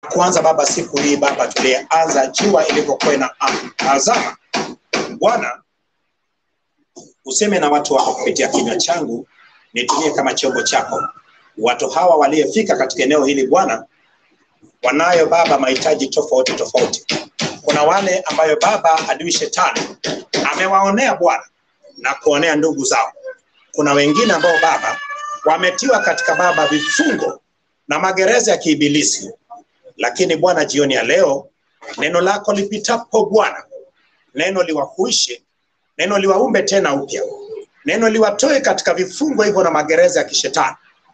kuanza Baba siku hii Baba tulianza jua ilivyokuwa na azama. Bwana, useme na watu wako kupitia kinywa changu, nitumie kama chombo chako. Watu hawa waliofika katika eneo hili Bwana, wanayo Baba mahitaji tofauti tofauti. Kuna wale ambayo Baba adui shetani amewaonea Bwana na kuonea ndugu zao. Kuna wengine ambao Baba wametiwa katika Baba vifungo na magereza ya kiibilisi, lakini Bwana, jioni ya leo neno lako lipitapo Bwana, neno liwahuishe, neno liwaumbe tena upya, neno liwatoe katika vifungo hivyo na magereza ya kishetani,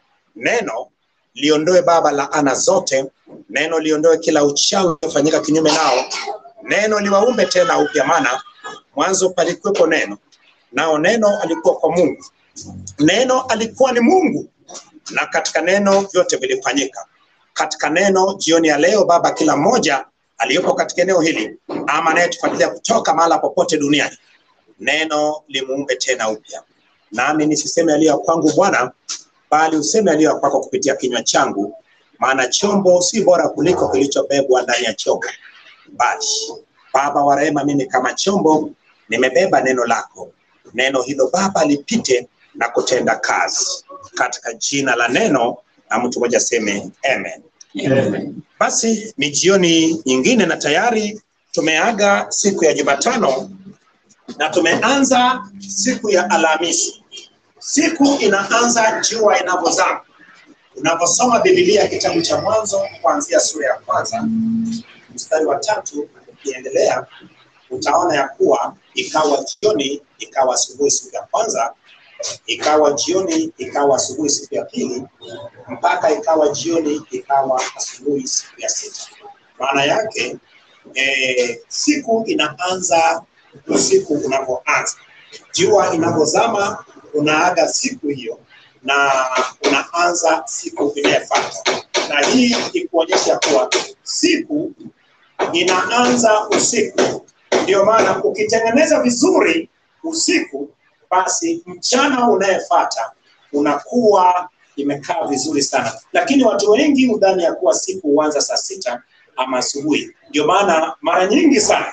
neno liondoe Baba laana zote, neno liondoe kila uchawi uliofanyika kinyume nao, neno liwaumbe tena upya, maana mwanzo palikuwepo neno, nao neno alikuwa kwa Mungu, neno alikuwa ni Mungu, na katika neno vyote vilifanyika. Katika neno jioni ya leo Baba, kila mmoja aliyopo katika eneo hili ama anayetufuatilia kutoka mahala popote duniani, neno limuumbe tena upya, nami nisiseme yaliyo ya kwangu Bwana, bali useme yaliyo ya kwako kupitia kinywa changu, maana chombo si bora kuliko kilichobebwa ndani ya chombo. Bali Baba wa rehema, mimi kama chombo nimebeba neno lako, neno hilo Baba lipite na kutenda kazi katika jina la neno, na mtu mmoja aseme amen. Amen. Basi ni jioni nyingine na tayari tumeaga siku ya Jumatano na tumeanza siku ya Alhamisi. Siku inaanza jua inavyozama. Unaposoma Biblia kitabu cha Mwanzo kuanzia sura ya kwanza mstari wa tatu ukiendelea, utaona ya kuwa ikawa jioni, ikawa asubuhi siku ya kwanza, ikawa jioni, ikawa asubuhi siku ya pili, mpaka ikawa jioni, ikawa asubuhi siku ya sita. Maana yake eh, siku inaanza usiku unavyoanza, jua inavyozama, unaaga siku hiyo na unaanza siku inayofuata, na hii ikuonyesha kuwa siku inaanza usiku. Ndio maana ukitengeneza vizuri usiku, basi mchana unayefuata unakuwa imekaa vizuri sana, lakini watu wengi hudhani ya kuwa siku huanza saa sita ama asubuhi. Ndio maana mara nyingi sana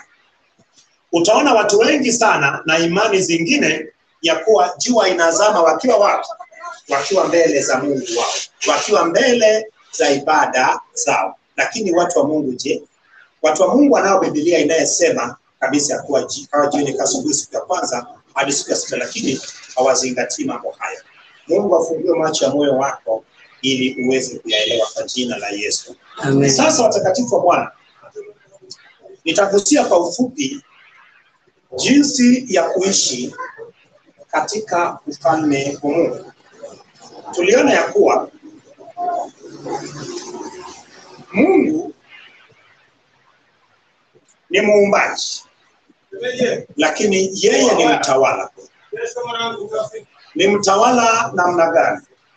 utaona watu wengi sana na imani zingine ya kuwa jua inazama wakiwa wapi? Wakiwa mbele za Mungu wao, wakiwa mbele za ibada zao. Lakini watu wa Mungu, je, watu wa Mungu wanao Biblia inayesema kabisa ya kuwa ji- kawa jioni kasubuhi siku ya kwanza hadi siku ya sita, lakini hawazingatii mambo haya. Mungu afungue macho ya moyo wako ili uweze kuyaelewa kwa jina la Yesu. Amen. Sasa watakatifu wa Bwana, nitagusia kwa ufupi jinsi ya kuishi katika ufalme wa Mungu. Tuliona ya kuwa Mungu ni muumbaji, lakini yeye ni mtawala. Ni mtawala namna gani?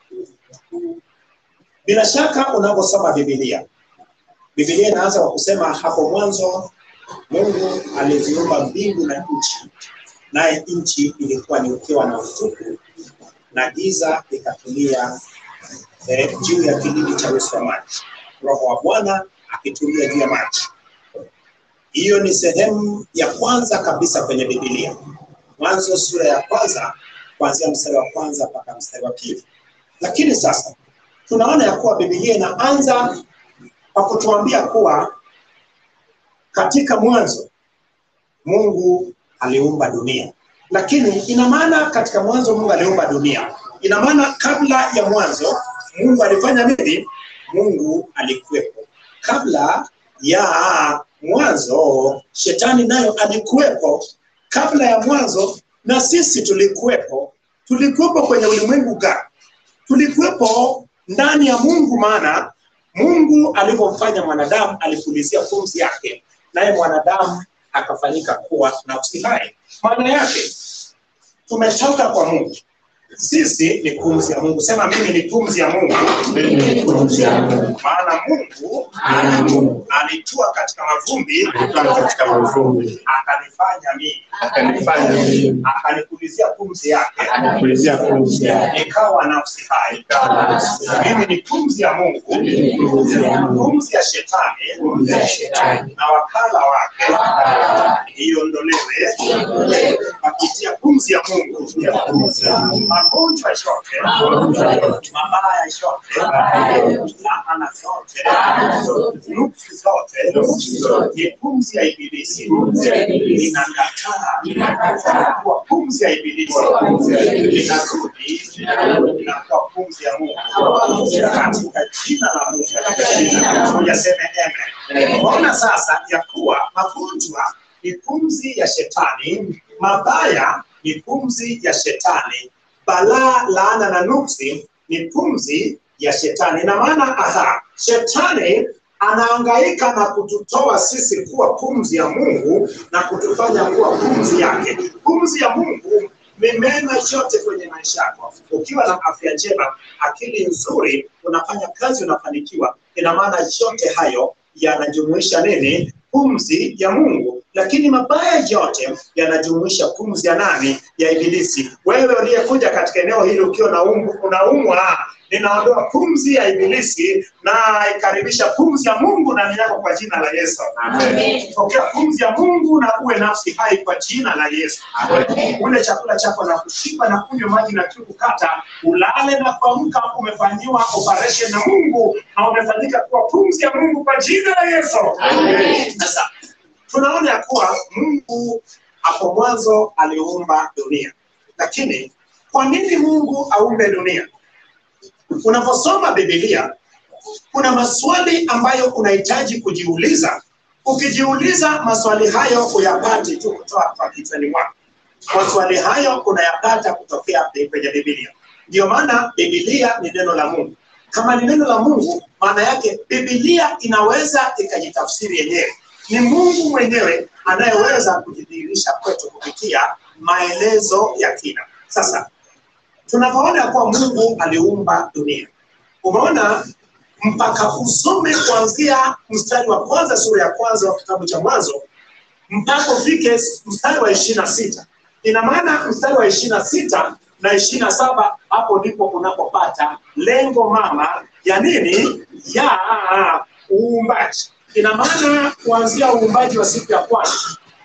Bila shaka unaposoma Biblia, Biblia inaanza kwa kusema hapo mwanzo Mungu aliziumba mbingu na nchi, naye nchi ilikuwa ni ukiwa na utupu na giza ikatulia eh, juu ya kilindi cha uso wa maji, Roho wa Bwana akitulia juu ya maji. Hiyo ni sehemu ya kwanza kabisa kwenye Biblia, Mwanzo sura ya kwanza kuanzia mstari wa kwanza mpaka mstari wa pili. Lakini sasa tunaona ya kuwa Biblia inaanza kwa kutuambia kuwa katika mwanzo Mungu aliumba dunia, lakini ina maana katika mwanzo Mungu aliumba dunia, ina maana kabla ya mwanzo Mungu alifanya nini? Mungu alikuwepo. Kabla ya mwanzo shetani nayo alikuwepo. Kabla ya mwanzo na sisi tulikuwepo. Tulikuwepo kwenye ulimwengu gani? Tulikuwepo ndani ya Mungu, maana Mungu alipomfanya mwanadamu alipulizia pumzi yake, naye mwanadamu akafanyika kuwa nafsi hai. Maana yake tumetoka kwa Mungu, sisi ni pumzi ya Mungu. Sema mimi ni pumzi ya Mungu, Mimi ni pumzi ya Mungu. maana Mungu Maana Mungu alitua katika mavumbi alikuwa katika mavumbi, akanifanya mimi akanifanya mimi, akanipulizia pumzi yake akanipulizia pumzi yake, nikawa nafsi hai nikawa nafsi hai. mimi ni pumzi ya mungu Mimi ni pumzi ya Mungu, pumzi ya shetani pumzi ya shetani, na wakala wake wakala wake, iondolewe kupitia pumzi ya mungu ya pumzi ya Mungu. magonjwa yote Magonjwa yote, mabaya yote mabaya yote, laana zote laana zote, nuksi zote nuksi zote, ni pumzi ya ibilisi pumzi ya ibilisi, inakataa inakataa kuwa pumzi ya ibilisi kuwa pumzi ya ibilisi, inarudi inarudi inakuwa pumzi ya mungu kuwa pumzi ya Mungu. katika jina la mungu ujaseme amen Unaona sasa ya kuwa magonjwa ni pumzi ya shetani, mabaya ni pumzi ya shetani, balaa, laana na nuksi ni pumzi ya shetani. Ina maana aha, shetani anaangaika na kututoa sisi kuwa pumzi ya Mungu na kutufanya kuwa pumzi yake. Pumzi ya Mungu ni mema yote kwenye maisha yako. Ukiwa na afya njema, akili nzuri, unafanya kazi, unafanikiwa, ina maana yote hayo yanajumuisha nini? Pumzi ya Mungu. Lakini mabaya yote yanajumuisha pumzi ya nani? Ya Ibilisi. Wewe uliyekuja katika eneo hili ukiwa na umbu, unaumwa, ninaondoa pumzi ya Ibilisi na ikaribisha pumzi ya Mungu ndani yako kwa jina la Yesu. Amen. Pokea pumzi ya Mungu na uwe nafsi hai kwa jina la Yesu. Ule chakula chako na kushiba na kunywa maji na kiu kukata, ulale na kuamka, umefanyiwa operation na Mungu na umefanyika kuwa pumzi ya Mungu kwa jina la Yesu. Amen. Sasa tunaona ya kuwa Mungu hapo mwanzo aliumba dunia, lakini kwa nini Mungu aumbe dunia? Unaposoma Biblia kuna maswali ambayo unahitaji kujiuliza. Ukijiuliza maswali hayo uyapati tu kutoka kwa kichwani mwako. Maswali hayo unayapata kutokea kwenye Biblia. Ndio maana Biblia ni neno la Mungu. Kama ni neno la Mungu, maana yake Biblia inaweza ikajitafsiri yenyewe. Ni Mungu mwenyewe anayeweza kujidhihirisha kwetu kupitia maelezo ya kina. Sasa tunapoona kuwa Mungu aliumba dunia, umeona mpaka usome kuanzia mstari wa kwanza sura ya kwanza wa kitabu cha Mwanzo mpaka ufike mstari wa ishirini na sita ina maana mstari wa ishirini na sita na ishirini na saba hapo ndipo unapopata lengo mama ya nini ya uumbaji ina maana kuanzia uumbaji wa siku ya kwanza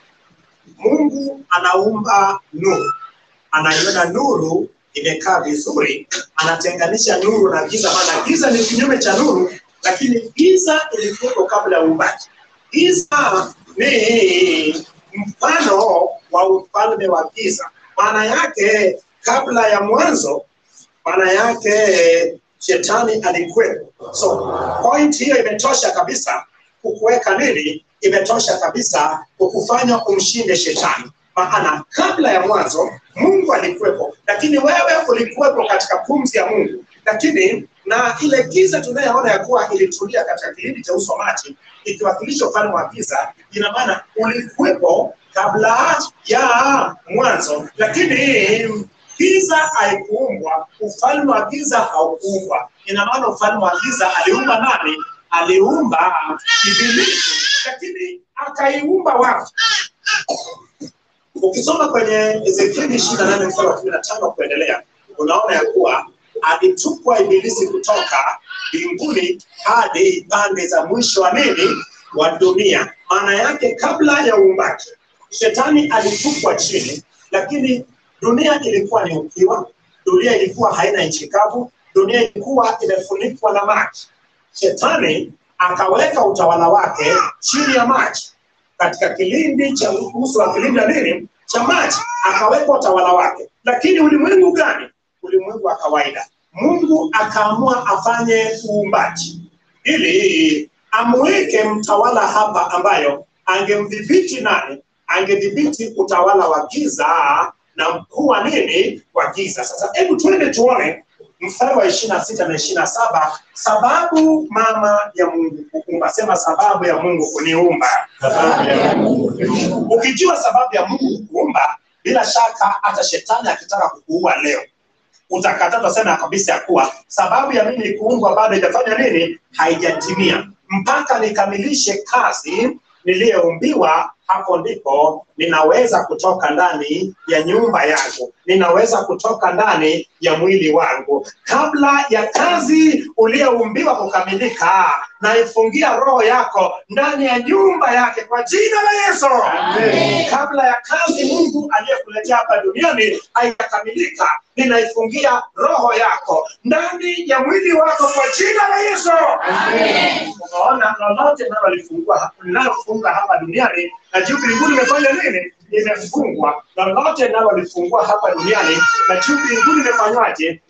mungu anaumba nuru anaiona nuru imekaa vizuri anatenganisha nuru na giza maana giza ni kinyume cha nuru lakini giza ilikuwepo kabla ya uumbaji giza ni mfano wa ufalme wa giza maana yake kabla ya mwanzo maana yake shetani alikuwepo so point hiyo imetosha kabisa kukuweka nini imetosha kabisa kukufanya umshinde shetani maana kabla ya mwanzo mungu alikuwepo lakini wewe ulikuwepo katika pumzi ya mungu lakini na ile giza tunayoona ya kuwa ilitulia katika kilindi cha uso maji ikiwakilisha ufalme wa giza ina maana ulikuwepo kabla ya mwanzo lakini giza haikuumbwa ufalme wa giza haukuumbwa ina maana ufalme wa giza aliumba nani aliumba ibilisi lakini akaiumba watu ukisoma kwenye ezekieli ishiri na nane mstari wa kumi na tano kuendelea unaona ya kuwa alitupwa ibilisi kutoka mbinguni hadi pande za mwisho wa nini wa dunia maana yake kabla ya uumbaji shetani alitupwa chini lakini dunia ilikuwa ni ukiwa dunia ilikuwa haina nchi kavu dunia ilikuwa imefunikwa na maji shetani akaweka utawala wake chini ya maji katika kilindi cha uso wa kilindi ya nini cha maji akaweka utawala wake lakini ulimwengu gani ulimwengu wa kawaida mungu akaamua afanye uumbaji ili amweke mtawala hapa ambayo angemdhibiti nani angedhibiti utawala wa giza na mkuu wa nini wa giza sasa hebu twende tuone mstari wa ishiri na sita na ishiri na saba sababu mama ya mungu kuumba sema sababu ya mungu kuniumba Sababu ya Mungu kuniumba. ukijua sababu ya mungu kuumba bila shaka hata shetani akitaka kukuua leo utakataa utasema kabisa ya kuwa sababu ya mimi kuumbwa bado haijafanya nini haijatimia mpaka nikamilishe kazi niliyoumbiwa hapo ndipo ninaweza kutoka ndani ya nyumba yangu ninaweza kutoka ndani ya mwili wangu kabla ya kazi uliyoumbiwa kukamilika naifungia roho yako ndani ya nyumba yake kwa jina la yesu Amen. kabla ya kazi mungu aliyekuletea hapa duniani haijakamilika ninaifungia roho yako ndani ya mwili wako kwa jina la yesu Amen. unaona lolote linalolifungua linalofunga hapa duniani na juu mbinguni imefanya nini imefungwa lolote linalolifungua hapa duniani na juu mbinguni imefanywaje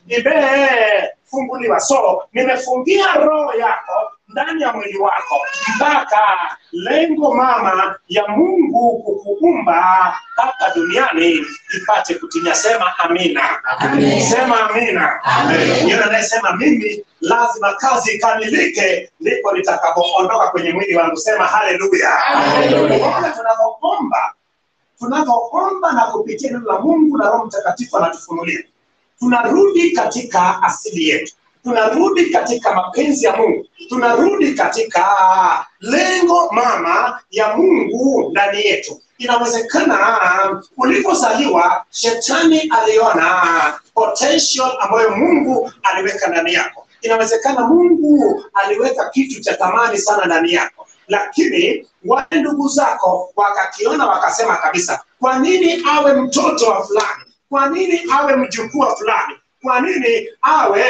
imefunguliwa so nimefungia roho yako ndani ya mwili wako mpaka lengo mama ya mungu kukuumba hapa duniani ipate kutimia sema amina Amen. sema amina Amen. yule anayesema mimi lazima kazi ikamilike ndipo nitakapoondoka kwenye mwili wangu sema haleluya Haleluya. Unaona tunavyoomba tunavyoomba na kupitia neno la mungu na roho mtakatifu anatufunulia tunarudi katika asili yetu tunarudi katika mapenzi ya mungu tunarudi katika lengo mama ya mungu ndani yetu inawezekana ulipozaliwa shetani aliona potential ambayo mungu aliweka ndani yako inawezekana mungu aliweka kitu cha thamani sana ndani yako lakini wale ndugu zako wakakiona wakasema kabisa kwa nini awe mtoto wa fulani kwa nini awe mjukuu wa fulani kwa nini awe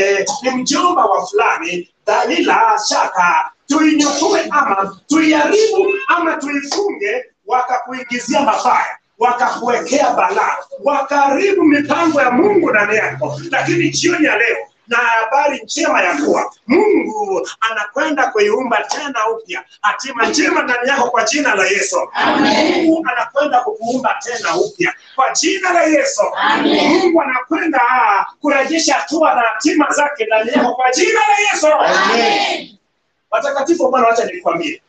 ni mjomba wa fulani dalila shaka tuinyakue ama tuiharibu ama tuifunge wakakuingizia mabaya wakakuwekea balaa wakaharibu mipango ya mungu ndani yako lakini jioni ya leo na habari njema ya kuwa mungu anakwenda kuiumba tena upya hatima njema ndani yako kwa jina la yesu Amen. mungu anakwenda kukuumba tena upya kwa jina la yesu Amen. mungu anakwenda kurejesha hatua na hatima zake ndani yako kwa jina la yesu Amen. watakatifu wa bwana wacha nikwambie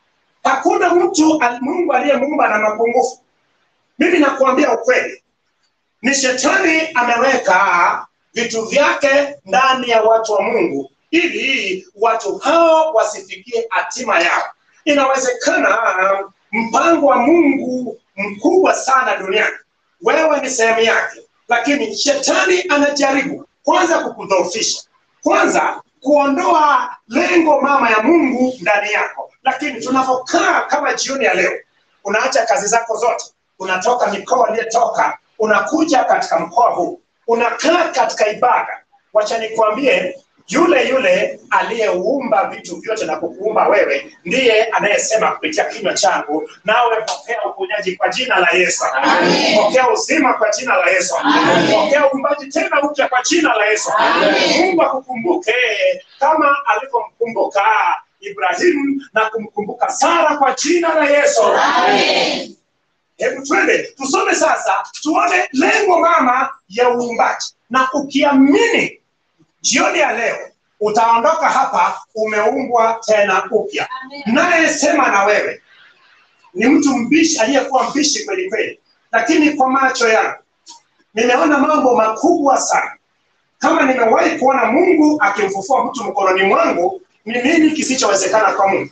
hakuna mtu al- mungu aliyemuumba na mapungufu mimi nakuambia ukweli ni shetani ameweka vitu vyake ndani ya watu wa mungu ili watu hao wasifikie hatima yao inawezekana mpango wa mungu mkubwa sana duniani wewe ni sehemu yake lakini shetani anajaribu kwanza kukudhoofisha kwanza kuondoa lengo mama ya mungu ndani yako lakini tunavyokaa kama jioni ya leo unaacha kazi zako zote unatoka mikoa uliyetoka unakuja katika mkoa huu unakaa katika ibada wacha nikuambie yule yule aliyeumba vitu vyote na kukuumba wewe ndiye anayesema kupitia kinywa changu nawe pokea uponyaji kwa jina la yesu Amen. pokea uzima kwa jina la yesu Amen. pokea uumbaji tena upya kwa jina la yesu Amen. mungu akukumbuke kama alivyomkumbuka ibrahimu na kumkumbuka sara kwa jina la yesu Amen. hebu twende tusome sasa tuone lengo mama ya uumbaji na ukiamini jioni ya leo utaondoka hapa umeumbwa tena upya nayesema na wewe ni mtu mbishi aliyekuwa mbishi kweli kweli lakini kwa macho yangu nimeona mambo makubwa sana kama nimewahi kuona mungu akimfufua mtu mkononi mwangu ni nini kisichowezekana kwa mungu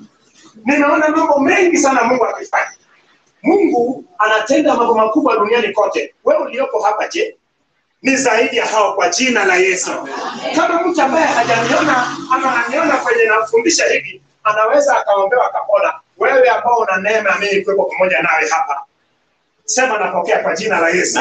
nimeona mambo mengi sana mungu akifanya mungu anatenda mambo makubwa duniani kote wewe uliopo hapa je ni zaidi ya hao kwa jina la yesu kama mtu ambaye hajaniona ama ananiona kwenye nafundisha hivi anaweza akaombewa akapona wewe ambao una neema ya mimi kuwepo pamoja nawe hapa sema napokea kwa jina la yesu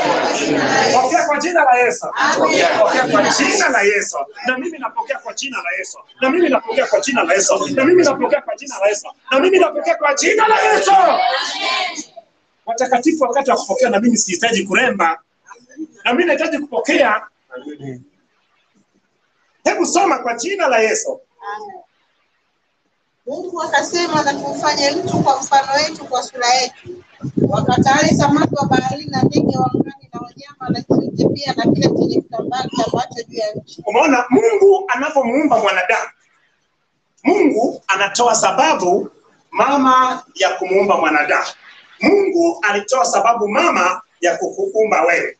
pokea kwa jina la yesu pokea kwa jina la yesu na mimi napokea kwa jina la yesu na mimi napokea kwa jina la yesu na mimi napokea kwa jina la yesu na mimi napokea kwa jina la yesu watakatifu wakati wa kupokea na mimi sihitaji kuremba na mimi nahitaji kupokea hebu soma kwa jina la yesu Mungu akasema na tumfanye mtu kwa mfano wetu, kwa sura yetu, wakatawale samaki wa baharini na ndege wa angani na wanyama na nchi pia na kila chenye kitambaa kitambacho juu ya nchi. umeona mungu anavyomuumba mwanadamu mungu anatoa sababu mama ya kumuumba mwanadamu mungu alitoa sababu mama ya kukuumba wewe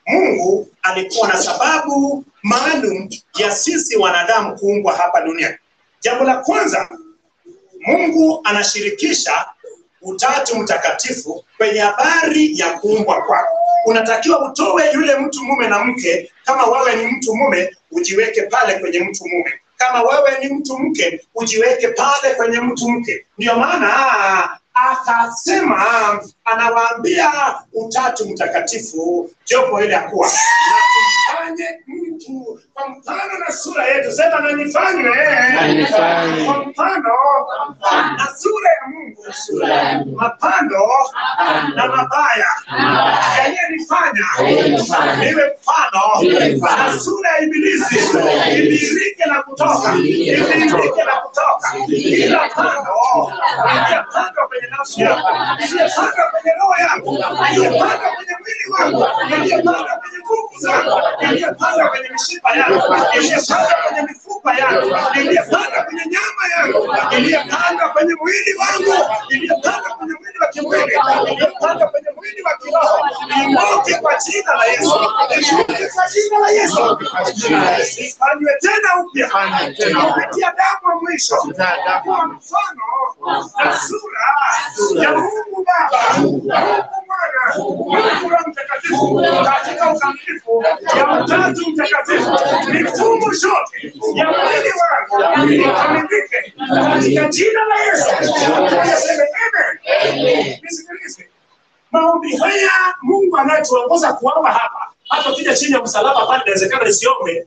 Mungu alikuwa na sababu maalum ya sisi wanadamu kuumbwa hapa duniani. Jambo la kwanza, Mungu anashirikisha Utatu Mtakatifu kwenye habari ya kuumbwa kwako. Unatakiwa utoe yule mtu mume na mke. Kama wewe ni mtu mume, ujiweke pale kwenye mtu mume. Kama wewe ni mtu mke, ujiweke pale kwenye mtu mke. Ndio maana ah, akasema, anawaambia Utatu Mtakatifu jopo ile ya kuwa na tumfanye mtu kwa mfano na sura yetu. Sema na nifanywe Na nifanywe. kwa mfano na sura ya Mungu, Sura ya Mungu. mapando na mabaya yaliyenifanya Yaliyenifanya. niwe mfano Niwe mfano. na sura ya Ibilisi Sura ya Ibilisi. idirike na kutoka Idirike na idirike kutoka. na kutoka Idirike kila na kutoka. pando iliyopandwa kwenye nafsi yangu iliyopandwa kwenye roho yangu iliyopandwa kwenye mwili wangu iliyopandwa kwenye nguvu zangu iliyopandwa kwenye mishipa yangu iliyopandwa kwenye mifupa yangu iliyopandwa kwenye nyama yangu iliyopandwa kwenye mwili wangu iliyopandwa kwenye mwili wa kimwili iliyopandwa kwenye mwili wa kiroho imoke kwa jina la Yesu imoke kwa jina la Yesu ifanywe tena upya Ifanywe tena upya. kupitia damu ya mwisho kwa mfano na sura ya Mungu Baba, Mungu Mwana, Mungu Roho Mtakatifu katika ukamilifu ya Utatu Mtakatifu. Mifumo yote ya mwili wangu ikamilike katika jina la Yesu. Sema amen. Nisikilize. Maombi haya Mungu anayetuongoza kuomba hapa, hata ukija chini ya msalaba pale, inawezekana nisiombe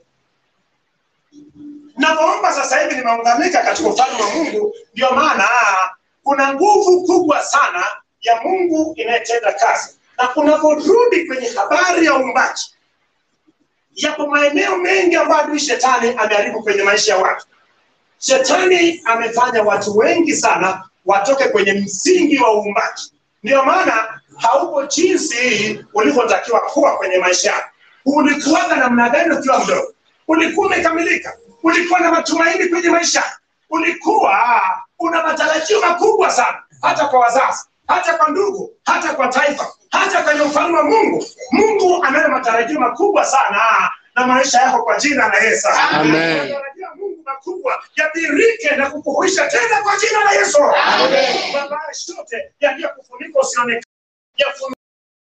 Navyoomba sasa hivi nimeunganika katika ufalme wa Mungu. Ndio maana kuna nguvu kubwa sana ya Mungu inayetenda kazi, na unaporudi kwenye habari ya uumbaji, yapo maeneo mengi ambayo adui shetani ameharibu kwenye maisha ya watu. Shetani amefanya watu wengi sana watoke kwenye msingi wa uumbaji. Ndio maana haupo jinsi ulivyotakiwa kuwa kwenye maisha yako. Ulikuwaga namna gani ukiwa mdogo? Ulikuwa umekamilika, ulikuwa na matumaini kwenye maisha, ulikuwa una matarajio makubwa sana, hata kwa wazazi, hata kwa ndugu, hata kwa taifa, hata kwenye ufalme wa Mungu. Mungu anayo matarajio makubwa sana na maisha yako kwa jina la Yesu. Amen. Matarajio ya Mungu makubwa yadhirike na kukuhuisha tena kwa jina la Yesu. Amen. Mabaya yote yaliyokufunika usionekane yafunike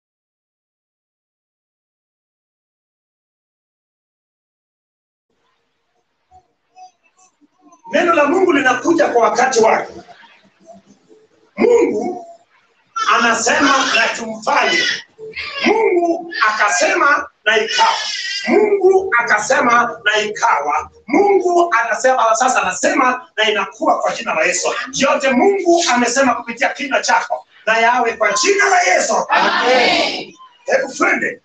Neno la Mungu linakuja kwa wakati wake. Mungu anasema na tumfanye. Mungu akasema na ikawa. Mungu akasema na ikawa. Mungu anasema sasa, anasema na inakuwa kwa jina la Yesu. Yote Mungu amesema kupitia kinywa chako na yawe kwa jina la Yesu. Amen. Hebu twende.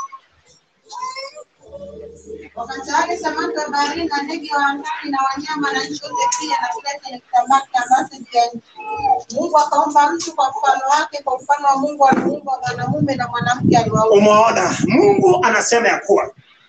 Wakatawale samaki wa baharini na ndege wa angani na wanyama na nchi yote pia na kila chenye kitambaa kitambacho juu ya nchi. Mungu akaumba mtu kwa mfano wake, kwa mfano wa Mungu aliumba mwanamume na mwanamke aliwaumba. Umeona, Mungu anasema ya kuwa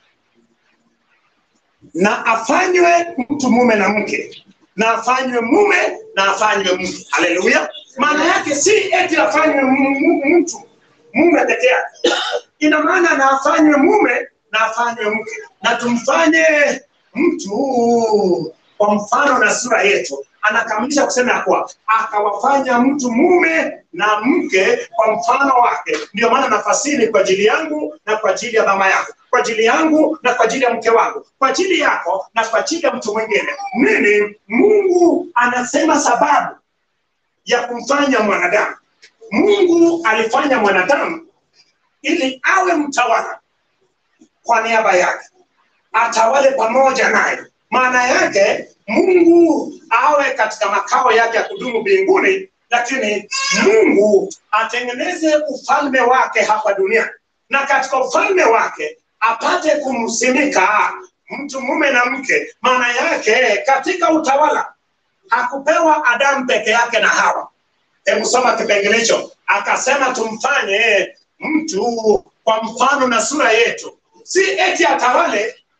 na afanywe mtu mume na mke, na afanywe mume na afanywe mke. Haleluya! Maana yake si eti afanywe mu- mu- mtu mume peke yake, ina maana na afanywe mume na afanywe mke, na tumfanye mtu kwa mfano na sura yetu. Anakamilisha kusema ya kuwa akawafanya mtu mume na mke kwa mfano wake. Ndio maana nafasiri kwa ajili yangu na kwa ajili ya mama yako, kwa ajili yangu na kwa ajili ya mke wangu, kwa ajili yako na kwa ajili ya mtu mwingine. Nini? Mungu anasema sababu ya kumfanya mwanadamu. Mungu alifanya mwanadamu ili awe mtawala kwa niaba yake, atawale pamoja naye. Maana yake Mungu awe katika makao yake ya kudumu mbinguni, lakini Mungu atengeneze ufalme wake hapa duniani, na katika ufalme wake apate kumsimika mtu mume na mke. Maana yake katika utawala hakupewa Adamu peke yake na Hawa. Hebu soma kipengele hicho, akasema tumfanye mtu kwa mfano na sura yetu, si eti atawale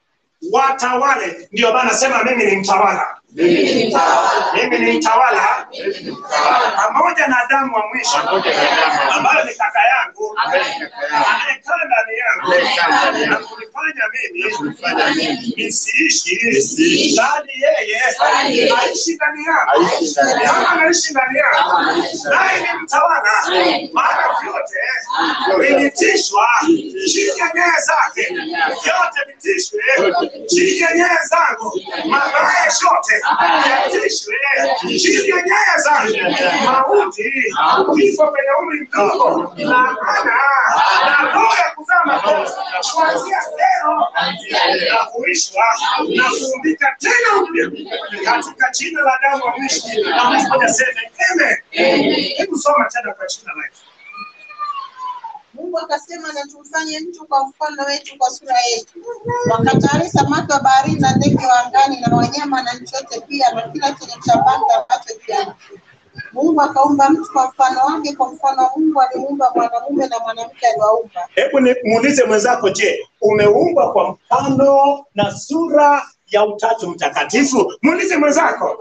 watawale. Ndio maana sema mimi ni mtawala, Mimi ni mtawala. mimi ni mtawala Mimi ni mtawala. pamoja na Adamu wa mwisho Pamoja na Adamu wa ambayo ni kaka yangu Ambaye ni kaka yangu. anayekaa ndani yangu Anayekaa ndani na yangu. kunifanya mimi kunifanya mimi nisiishi nisiishi. bali yeye Bali yeye aishi ndani yangu aishi ndani yangu. kama anaishi ndani yangu Kama anaishi ndani naye ni mtawala maana vyote vilitishwa chini ya nyaya zake vyote vitishwe chini ya nyaya zangu mabaya yote yatishwe chini ya nyaya zangu mauti kifo kwenye umri mdogo na ana na roho ya kuzaa makosa kuanzia leo na kuishwa na kuumbika tena upya katika jina la damu wa mwisho na mtu mmoja aseme amen hebu soma tena kwa jina la Yesu Mungu akasema na tumfanye mtu kwa mfano wetu, kwa sura yetu, wakatawale samaki wa baharini na ndege wa angani na wanyama na nchi yote pia na kila chenye cha banga ambacho juu ya nchi. Mungu akaumba mtu kwa mfano wake, kwa mfano wa Mungu alimuumba mwanamume na mwanamke aliwaumba. hebu ni- muulize mwenzako je umeumbwa kwa mfano na sura ya utatu mtakatifu muulize mwenzako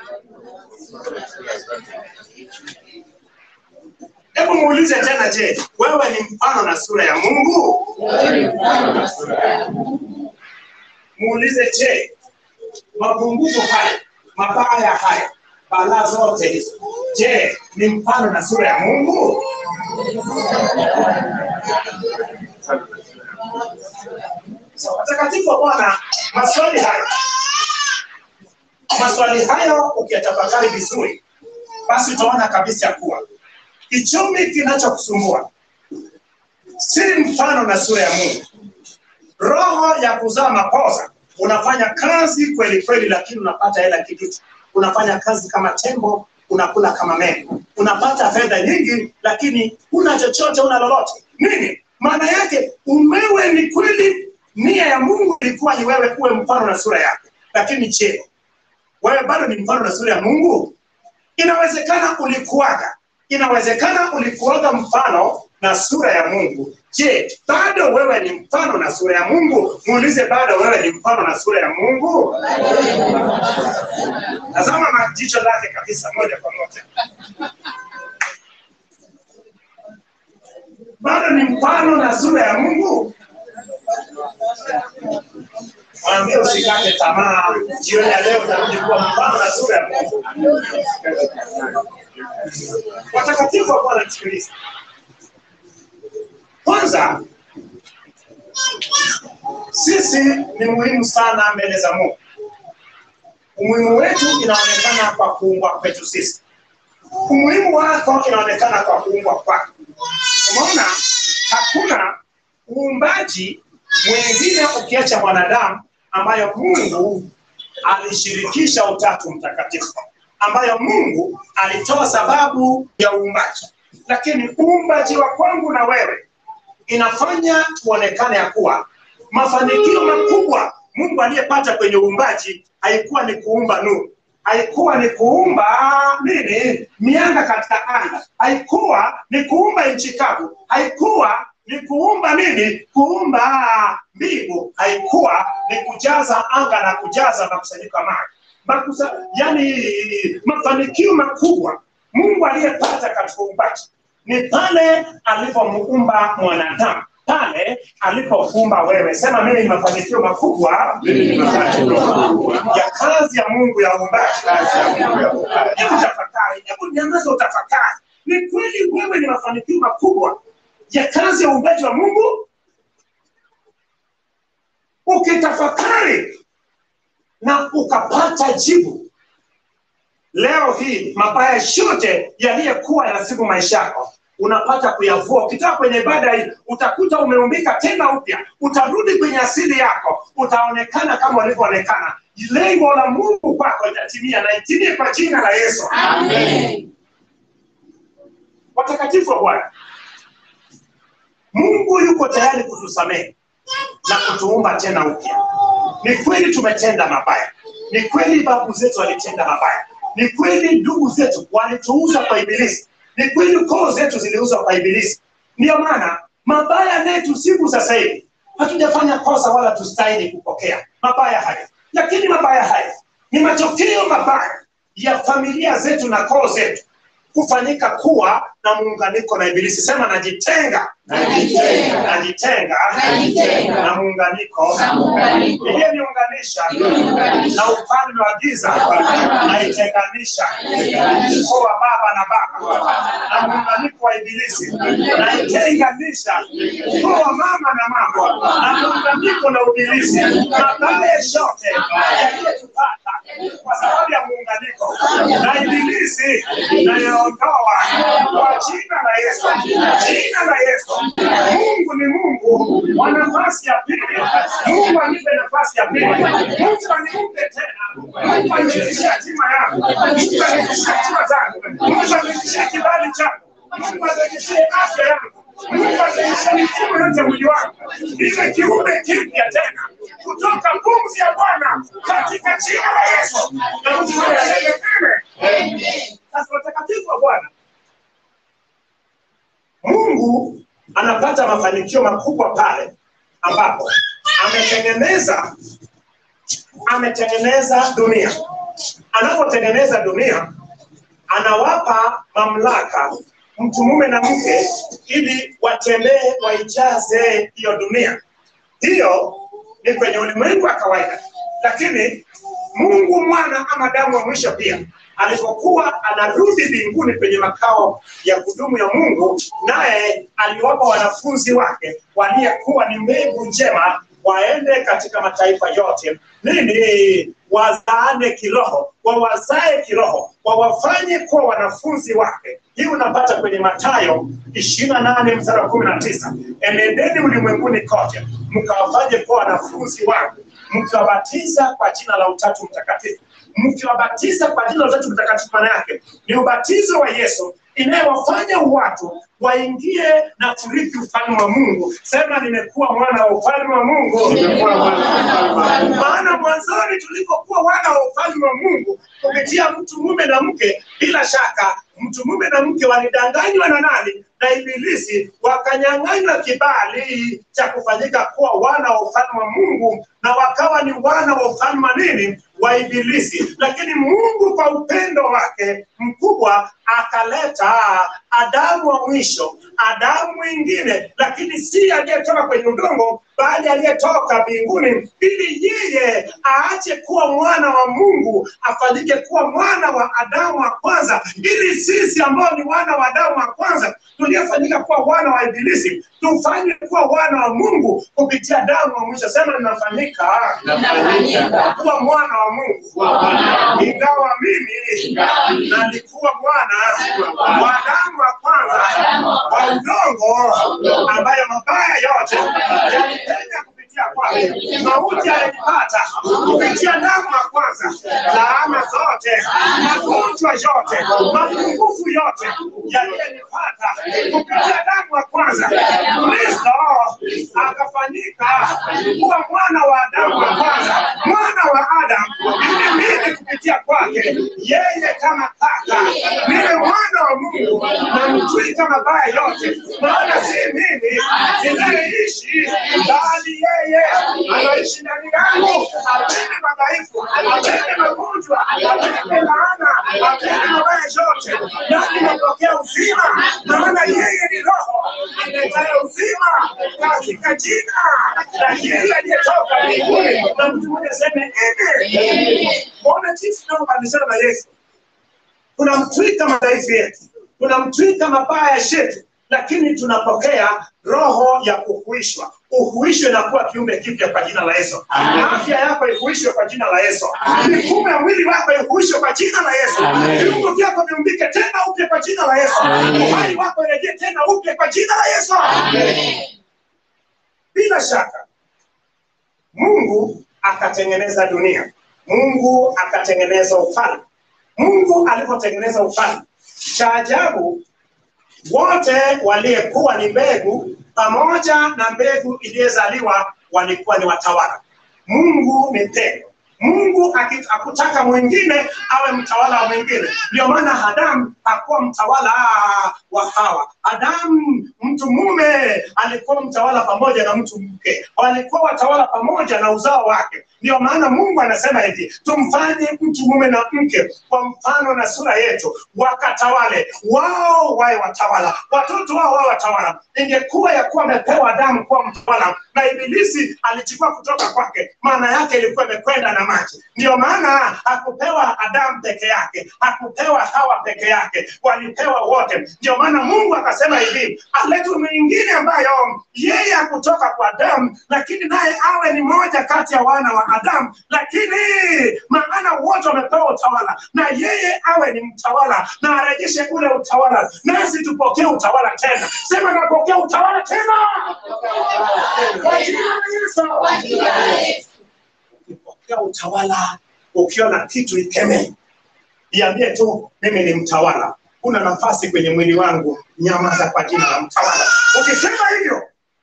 hebu muulize tena je wewe ni mfano na sura ya mungu muulize je mapungufu haya mabaya haya balaa zote hizo je ni mfano na sura ya mungu So, watakatifu wa bwana maswali hayo maswali hayo ukiyatafakari vizuri basi utaona kabisa kuwa kichumi kinachokusumbua si mfano na sura ya mungu roho ya kuzaa mapoza unafanya kazi kweli kweli lakini unapata hela kiduchu unafanya kazi kama tembo unakula kama meno unapata fedha nyingi lakini huna chochote una lolote nini maana yake umewe ni kweli nia ya mungu ilikuwa ni wewe uwe mfano na sura yake lakini je wewe bado ni mfano na sura ya mungu inawezekana ulikuwaga inawezekana ulikuwaga mfano na sura ya mungu je bado wewe ni mfano na sura ya mungu muulize bado wewe ni mfano na sura ya mungu tazama majicho lake kabisa moja kwa moja bado ni mfano na sura ya mungu mwambie usikate tamaa jioni ya leo utarudi kuwa mfano na sura ya mungu watakatifu wa bwana nisikilize kwanza sisi ni muhimu sana mbele za mungu umuhimu wetu inaonekana kwa kuumbwa kwetu sisi umuhimu wako inaonekana kwa kuumbwa kwako umeona hakuna uumbaji mwingine ukiacha mwanadamu ambayo mungu alishirikisha utatu mtakatifu ambayo mungu alitoa sababu ya uumbaji lakini uumbaji wa kwangu na wewe inafanya tuonekane ya kuwa mafanikio makubwa mungu aliyepata kwenye uumbaji haikuwa ni kuumba nuru haikuwa ni kuumba nini mianga katika anga haikuwa ni kuumba nchi kavu haikuwa ni kuumba nini kuumba mbingu haikuwa ni kujaza anga na kujaza makusanyiko ya maji Makusa, yani mafanikio makubwa mungu aliyepata katika uumbaji ni pale alipomuumba mwanadamu pale alipokuumba wewe sema mimi ni mafanikio makubwa Mimi ni mafanikio makubwa. ya kazi ya mungu ya uumbaji Kazi ya Mungu ya uumbaji. hebu tafakari hebu niangaze utafakari ni kweli wewe ni mafanikio makubwa ya kazi ya uumbaji wa mungu ukitafakari na ukapata jibu leo hii mabaya yote yaliyokuwa yanasibu maisha yako unapata kuyavua ukitoka kwenye ibada hii utakuta umeumbika tena upya utarudi kwenye asili yako utaonekana kama ulivyoonekana lengo la mungu kwako itatimia na itimie kwa jina la yesu Amen. watakatifu wa bwana mungu yuko tayari kutusamehe na kutuumba tena upya ni kweli tumetenda mabaya ni kweli babu zetu walitenda mabaya ni kweli ndugu zetu walituuza kwa ibilisi ni kweli koo zetu ziliuzwa kwa ibilisi ndiyo maana mabaya yetu siku sasa hivi hatujafanya kosa wala tustahili kupokea mabaya haya lakini mabaya haya ni matokeo mabaya ya familia zetu na koo zetu kufanyika kuwa na muunganiko na ibilisi sema najitenga Najitenga. najitenga Najitenga. na muunganiko Na muunganiko. iliyoniunganisha Iliyoniunganisha. na ufalme wa giza naitenganisha Naitenganisha. ukoo wa baba na baba na muunganiko wa ibilisi naitenganisha ukoo wa mama na mama na muunganiko na ibilisi mabaya yote yaliyotupata kwa sababu ya muunganiko na ibilisi nayaondoa kwa jina la Yesu jina la Yesu Mungu ni Mungu wa nafasi ya pili Mungu anipe nafasi ya pili Mungu aniumbe tena Mungu anirudishie hatima yangu Mungu anirudishie hatima zangu Mungu anirudishie kibali changu Mungu anirudishie afya yangu Mungu anirudishie mifumo yote ya mwili wangu iwe kiumbe kipya tena kutoka pumzi ya Bwana katika jina la Yesu na mtu mmoja aseme amen. Sasa watakatifu wa Bwana, Mungu anapata mafanikio makubwa pale ambapo ametengeneza ametengeneza dunia. Anapotengeneza dunia, anawapa mamlaka mtu mume na mke ili watembee waijaze hiyo dunia. Hiyo ni kwenye ulimwengu wa kawaida, lakini Mungu mwana ama damu wa mwisho pia alipokuwa anarudi mbinguni kwenye makao ya kudumu ya Mungu, naye aliwapa wanafunzi wake waliyekuwa ni mbegu njema waende katika mataifa yote nini wazaane kiroho wawazae kiroho wawafanye kuwa wanafunzi wake hii unapata kwenye matayo ishirini na nane mstari wa kumi na tisa enendeni ulimwenguni kote mkawafanye kuwa wanafunzi wangu mkiwabatiza kwa jina la utatu mtakatifu mkiwabatiza kwa jina la utatu mtakatifu maana yake ni ubatizo wa yesu inayowafanya watu waingie na kurithi ufalme wa mungu sema nimekuwa mwana wa ufalme wa mungu Nimekuwa mwana wa ufalme wa Mungu. maana mwanzoni tulipokuwa wana wa ufalme wa mungu kupitia mtu mume na mke bila shaka mtu mume na mke walidanganywa na nani na ibilisi wakanyang'anywa kibali cha kufanyika kuwa wana wa ufalme wa mungu na wakawa ni wana wa ufalme wa nini wa ibilisi lakini mungu kwa upendo wake mkubwa akaleta adamu wa mwisho adamu mwingine lakini si aliyetoka kwenye udongo bali aliyetoka mbinguni ili yeye aache kuwa mwana wa mungu afanyike kuwa mwana wa adamu wa kwanza ili sisi ambao ni wana wa adamu wa kwanza tuliyefanyika kuwa wana wa ibilisi tufanywe kuwa wana wa mungu kupitia damu wa mwisho sema ninafanyika Nafanyika kuwa mwana wa mungu kuwa mwana wa Mungu. ingawa mimi Ingawa mimi nalikuwa mwana wa Adamu wa kwanza wa udongo, ambayo mabaya yote yalipenya kupitia kwake, mauti yalinipata kupitia damu ya kwanza, laana zote, magonjwa yote, mapungufu yote yaliyenipata kupitia damu ya kwanza. Kristo akafanyika kuwa mwana wa Adamu wa kwanza, mwana wa Adamu, ili mimi kupitia kwake yeye kama kaka niwe mwana wa Mungu na mtwika mabaya yote, maana si mimi ninayeishi, bali yeye anaishi ndani yangu. Apende madhaifu, apende magonjwa, apende laana, apende mabaya yote, nami napokea uzima, maana yeye ni Roho aletaye uzima katika jina la yeye aliyetoka mbinguni. Na mtu mmoja aseme amen. Ona jinsi tunavyobadilishana na Yesu tunamtwika madhaifu yetu, tunamtwika mabaya yetu, lakini tunapokea roho ya kuhuishwa. Uhuishwe na kuwa kiumbe kipya kwa jina la Yesu. Amen. Afya yako ihuishwe kwa jina la Yesu. Amen. Mifumo ya mwili wako ihuishwe kwa jina la Yesu. Amen. Viungo vyako viumbike tena upya kwa jina la Yesu. Amen. Uhai wako irejee tena upya kwa jina la Yesu. Bila shaka Mungu akatengeneza dunia, Mungu akatengeneza ufalme. Mungu alipotengeneza ufalme, cha ajabu, wote waliyekuwa ni mbegu pamoja na mbegu iliyozaliwa walikuwa ni watawala. Mungu ni pendo, Mungu aki- hakutaka mwingine awe mtawala wa mwingine. Ndio maana Adamu hakuwa mtawala wa Hawa. Adamu mtu mume alikuwa mtawala pamoja na mtu mke, walikuwa watawala pamoja na uzao wake. Ndio maana Mungu anasema hivi, tumfanye mtu mume na mke kwa mfano na sura yetu, wakatawale wao, wawe watawala, watoto wao wawe watawala. Ingekuwa ya kuwa amepewa Adamu kuwa mtawala na Ibilisi alichukua kutoka kwake, maana yake ilikuwa imekwenda na maji. Ndio maana hakupewa Adamu peke yake, hakupewa Hawa peke yake, walipewa wote. Ndio maana Mungu akasema hivi, alete mwingine ambayo yeye hakutoka kwa Adamu, lakini naye awe ni moja kati ya wana wa Adamu, lakini maana wote wamepewa utawala, na yeye awe ni mtawala na arejeshe ule utawala, nasi tupokee utawala tena. Sema napokea utawala tena kwa jina la Yesu. Ukipokea utawala, ukiona kitu ikemee, iambie tu mimi ni mtawala, kuna nafasi kwenye mwili wangu, nyamaza kwa jina la mtawala. Ukisema hivyo,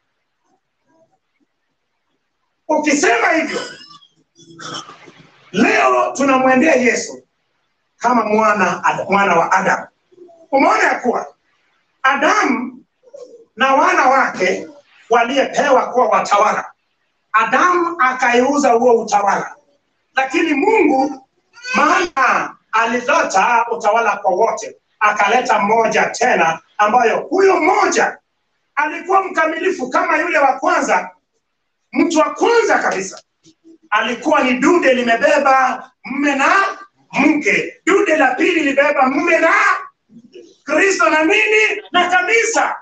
ukisema hivyo, leo tunamwendea Yesu kama mwana mwana wa Adamu. Umeona ya kuwa Adamu na wana wake waliyepewa kuwa watawala, Adamu akaiuza huo utawala, lakini Mungu maana alileta utawala kwa wote, akaleta mmoja tena, ambayo huyo mmoja alikuwa mkamilifu kama yule wa kwanza. Mtu wa kwanza kabisa alikuwa ni dude limebeba mme na mke. Dude la pili libeba mme na Kristo na nini na kanisa.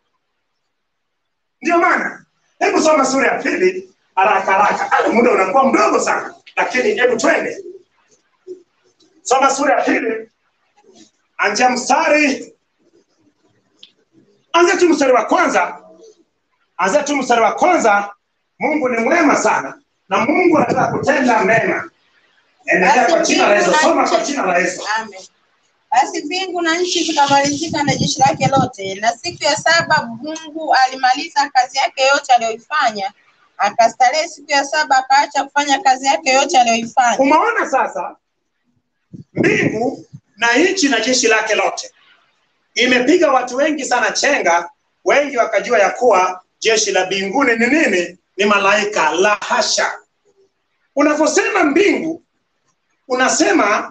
Ndio maana hebu soma sura ya pili haraka haraka. Ah, Muda unakuwa mdogo sana, lakini hebu twende soma sura ya pili, anzia mstari, anzia tu mstari wa kwanza, anzia tu mstari wa kwanza. Mungu ni mwema sana na Mungu anataka kutenda mema. Endelea kwa jina la Yesu, soma kwa jina la Yesu. Amen. Basi mbingu na nchi zikamalizika na jeshi lake lote, na siku ya saba Mungu alimaliza kazi yake yote aliyoifanya, akastarehe siku ya saba, akaacha kufanya kazi yake yote aliyoifanya. Umeona sasa, mbingu na nchi na jeshi lake lote imepiga watu wengi sana chenga, wengi wakajua ya kuwa jeshi la mbinguni ni nini? Ni malaika. La hasha! Unaposema mbingu, unasema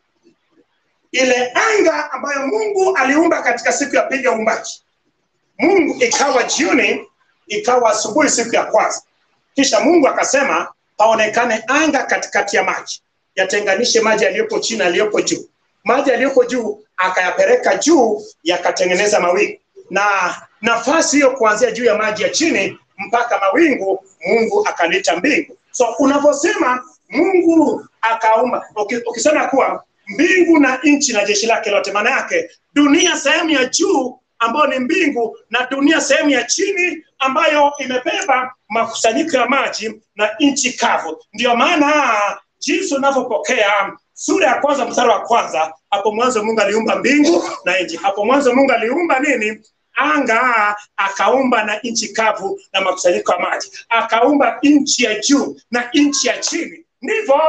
ile anga ambayo Mungu aliumba katika siku ya pili ya uumbaji. Mungu ikawa jioni, ikawa asubuhi siku ya kwanza. Kisha Mungu akasema paonekane anga katikati ya maji, yatenganishe maji yaliyopo chini na yaliyopo juu. Maji yaliyoko juu akayapeleka juu, yakatengeneza mawingu, na nafasi hiyo kuanzia juu ya maji ya chini mpaka mawingu, Mungu akaliita mbingu. So unavyosema Mungu akaumba, uki- ukisema kuwa mbingu na nchi na jeshi lake lote, maana yake dunia sehemu ya juu ambayo ni mbingu na dunia sehemu ya chini ambayo imebeba makusanyiko ya maji na nchi kavu. Ndio maana jinsi unavyopokea sura ya kwanza mstari wa kwanza, hapo mwanzo Mungu aliumba mbingu na nchi. Hapo mwanzo Mungu aliumba nini? Anga, akaumba na nchi kavu na makusanyiko ya maji, akaumba nchi ya juu na nchi ya chini. Ndivyo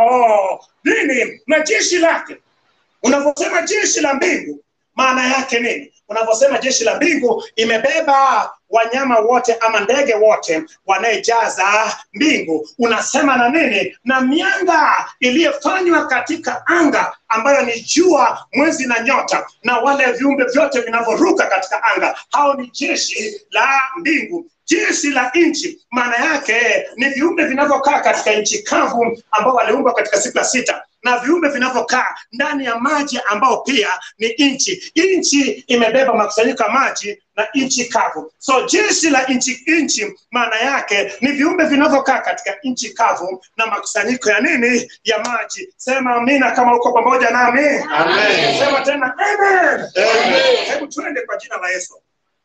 nini na jeshi lake. Unavyosema jeshi la mbingu, maana yake nini? Unavyosema jeshi la mbingu imebeba wanyama wote ama ndege wote wanayejaza mbingu, unasema na nini? Na mianga iliyofanywa katika anga ambayo ni jua, mwezi na nyota, na wale viumbe vyote vinavyoruka katika anga, hao ni jeshi la mbingu. Jeshi la nchi maana yake ni viumbe vinavyokaa katika nchi kavu ambao waliumbwa katika siku ya sita na viumbe vinavyokaa ndani ya maji ambao pia ni nchi. Nchi imebeba makusanyiko ya maji na nchi kavu. So jeshi la nchi nchi maana yake ni viumbe vinavyokaa katika nchi kavu na makusanyiko ya nini? Ya maji. Sema amina kama uko pamoja nami. Amen. Sema tena amen. Amen. Hebu tuende kwa jina la Yesu.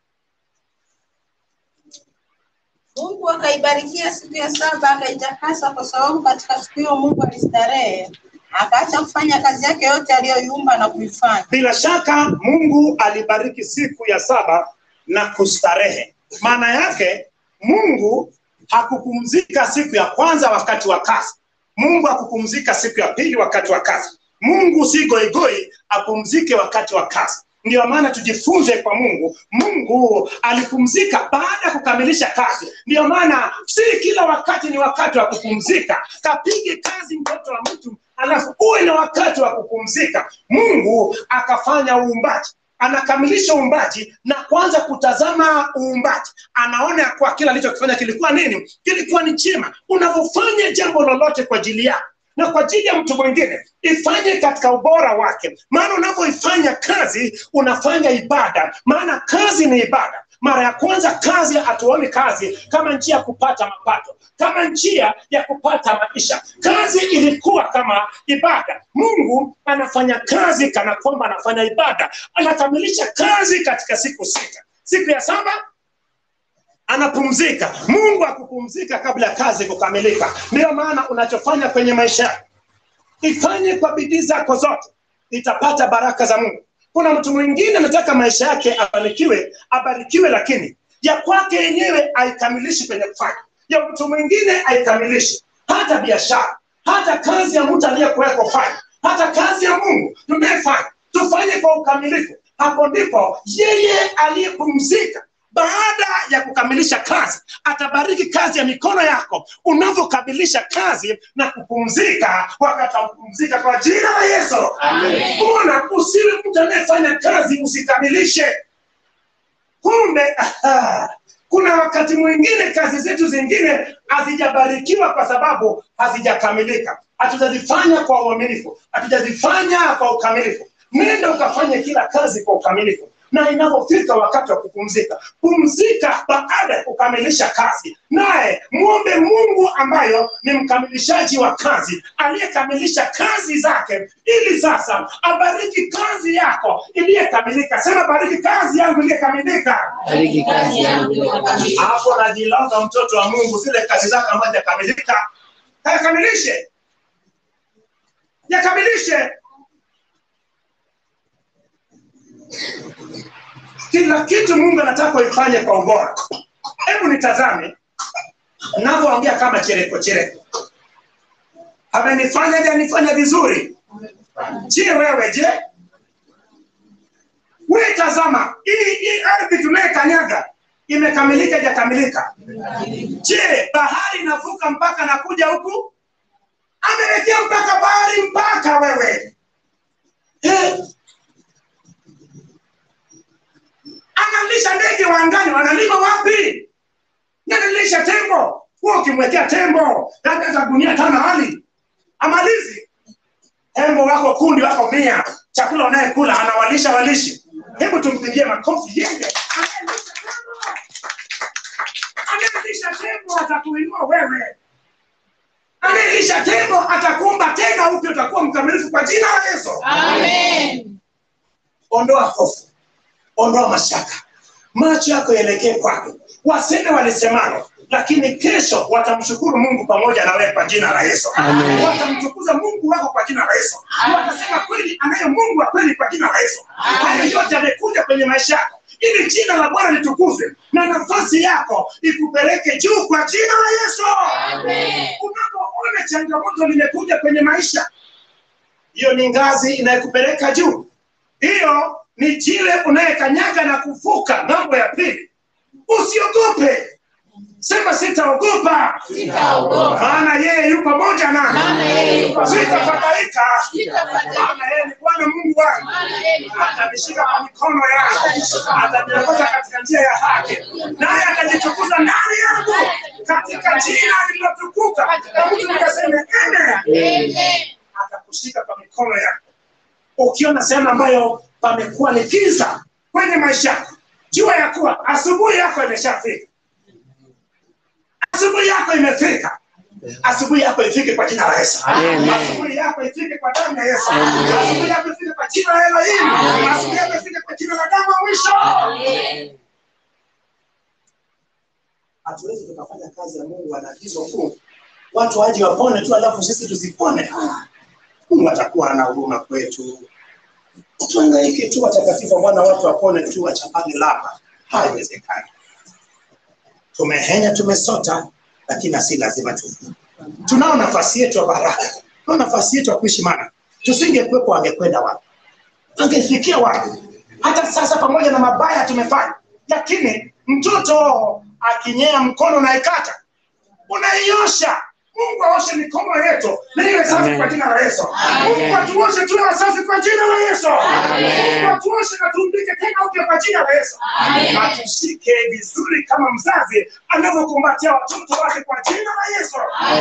Mungu akaibarikia siku ya saba akaitakasa, kwa sababu katika siku hiyo Mungu alistarehe, akaacha kufanya kazi yake yote aliyoiumba na kuifanya. Bila shaka Mungu alibariki siku ya saba na kustarehe. Maana yake Mungu hakupumzika siku ya kwanza wakati wa kazi. Mungu akupumzika siku ya pili wakati wa kazi. Mungu si goigoi, apumzike wakati wa kazi. Ndio maana tujifunze kwa Mungu. Mungu alipumzika baada ya kukamilisha kazi. Ndio maana si kila wakati ni wakati wa kupumzika. Kapige kazi mtoto wa mtu, alafu uwe na wakati wa kupumzika. Mungu akafanya uumbaji anakamilisha uumbaji na kuanza kutazama uumbaji, anaona ya kuwa kila alichokifanya kilikuwa nini? Kilikuwa ni chema. Unavyofanya jambo lolote kwa ajili yako na kwa ajili ya mtu mwingine, ifanye katika ubora wake, maana unavyoifanya kazi unafanya ibada, maana kazi ni ibada. Mara ya kwanza kazi, hatuoni kazi kama njia ya kupata mapato, kama njia ya kupata maisha. Kazi ilikuwa kama ibada. Mungu anafanya kazi kana kwamba anafanya ibada, anakamilisha kazi katika siku sita. Siku ya saba anapumzika. Mungu akupumzika kabla ya kazi kukamilika. Ndiyo maana unachofanya kwenye maisha yako ifanye kwa bidii zako zote, itapata baraka za Mungu. Kuna mtu mwingine anataka maisha yake abarikiwe, abarikiwe, lakini ya kwake yenyewe aikamilishi kwenye kufanya, ya mtu mwingine aikamilishi, hata biashara, hata kazi ya mtu aliyekuweko fanya, hata kazi ya Mungu tunayefanya, tufanye kwa ukamilifu. Hapo ndipo yeye aliyepumzika baada ya kukamilisha kazi atabariki kazi ya mikono yako unavyokamilisha kazi na kupumzika wakati wa kupumzika kwa jina la yesu mbona usiwe mtu anayefanya kazi usikamilishe kumbe aha, kuna wakati mwingine kazi zetu zingine hazijabarikiwa kwa sababu hazijakamilika hatujazifanya kwa uaminifu hatujazifanya kwa ukamilifu nenda ukafanye kila kazi kwa ukamilifu na inapofika wakati wa kupumzika pumzika baada ya kukamilisha kazi naye mwombe mungu ambayo ni mkamilishaji wa kazi aliyekamilisha kazi zake ili sasa abariki kazi yako iliyekamilika sema bariki kazi yangu iliyekamilika Bariki kazi yangu iliyokamilika. hapo najilaza mtoto wa mungu zile kazi zake ambazo hajakamilika yakamilishe yakamilishe kila kitu mungu anataka uifanye kwa ubora hebu nitazame navyoongea kama chereko chereko amenifanya je anifanya vizuri je wewe je we tazama hii hii ardhi tunayekanyaga imekamilika ijakamilika je bahari inavuka mpaka nakuja huku amewekea mpaka bahari mpaka wewe eh, analisha ndege wa angani wanalima wapi nanilisha tembo huo ukimwekea tembo labda hata gunia tano hali amalizi tembo wako kundi wako mia chakula wanayekula anawalisha walishi hebu tumpigie makofi yeye anayelisha tembo anayelisha tembo atakuinua wewe anayelisha tembo atakuumba tena upya utakuwa mkamilifu kwa jina la yesu Amen. ondoa hofu ondoa mashaka macho yako yaelekee kwake waseme walisemalo lakini kesho watamshukuru mungu pamoja na wewe kwa jina la yesu Amen. watamtukuza mungu wako kwa jina la yesu watasema kweli anaye mungu wa kweli kwa jina la yesu haya yote amekuja kwenye maisha yako ili jina la bwana litukuzwe na nafasi yako ikupeleke juu kwa jina la yesu unapoona changamoto limekuja kwenye maisha hiyo ni ngazi inayokupeleka juu hiyo ni jile unayekanyaga na kuvuka ng'ambo ya pili usiogope sema sitaogopa Sitaogopa. maana yeye yu pamoja Maana nami yeye yu pamoja nami. sitafadhaika Sitafadhaika. maana yeye ni bwana mungu wangu Maana yeye ni Bwana. atanishika kwa mikono yangu ataniongoza katika njia ya haki naye atajitukuza ndani yangu katika jina lililotukuka na mtu nikaseme ene Amen. atakushika kwa mikono yako ukiona sehemu ambayo pamekuwa ni giza kwenye maisha yako jua ya kuwa asubuhi yako imeshafika asubuhi yako imefika asubuhi yako ifike kwa jina la yesu Amen. asubuhi yako ifike kwa damu ya yesu asubuhi yako ifike kwa jina la elohim asubuhi yako ifike kwa jina la damu ya mwisho hatuwezi tukafanya kazi ya mungu anagizo kuu watu waje wapone tu alafu sisi tusipone Ah, mungu atakuwa ana huruma kwetu tuangaike tu watakatifu wa bwana watu wapone tu wachapane lapa haiwezekani tumehenya tumesota lakini asi lazima tufu tunao nafasi yetu ya baraka tunao nafasi yetu ya kuishi maana tusingekuwepo angekwenda wapi angefikia wapi hata sasa pamoja na mabaya tumefanya lakini mtoto akinyea mkono unaikata unaiosha mungu aoshe mikono yetu na iwe safi kwa jina la yesu mungu atuoshe tuwe wasafi kwa jina la yesu mungu atuoshe na tumbike tena upya kwa jina la yesu na tushike vizuri kama mzazi anavyokumbatia watoto wake kwa jina la yesu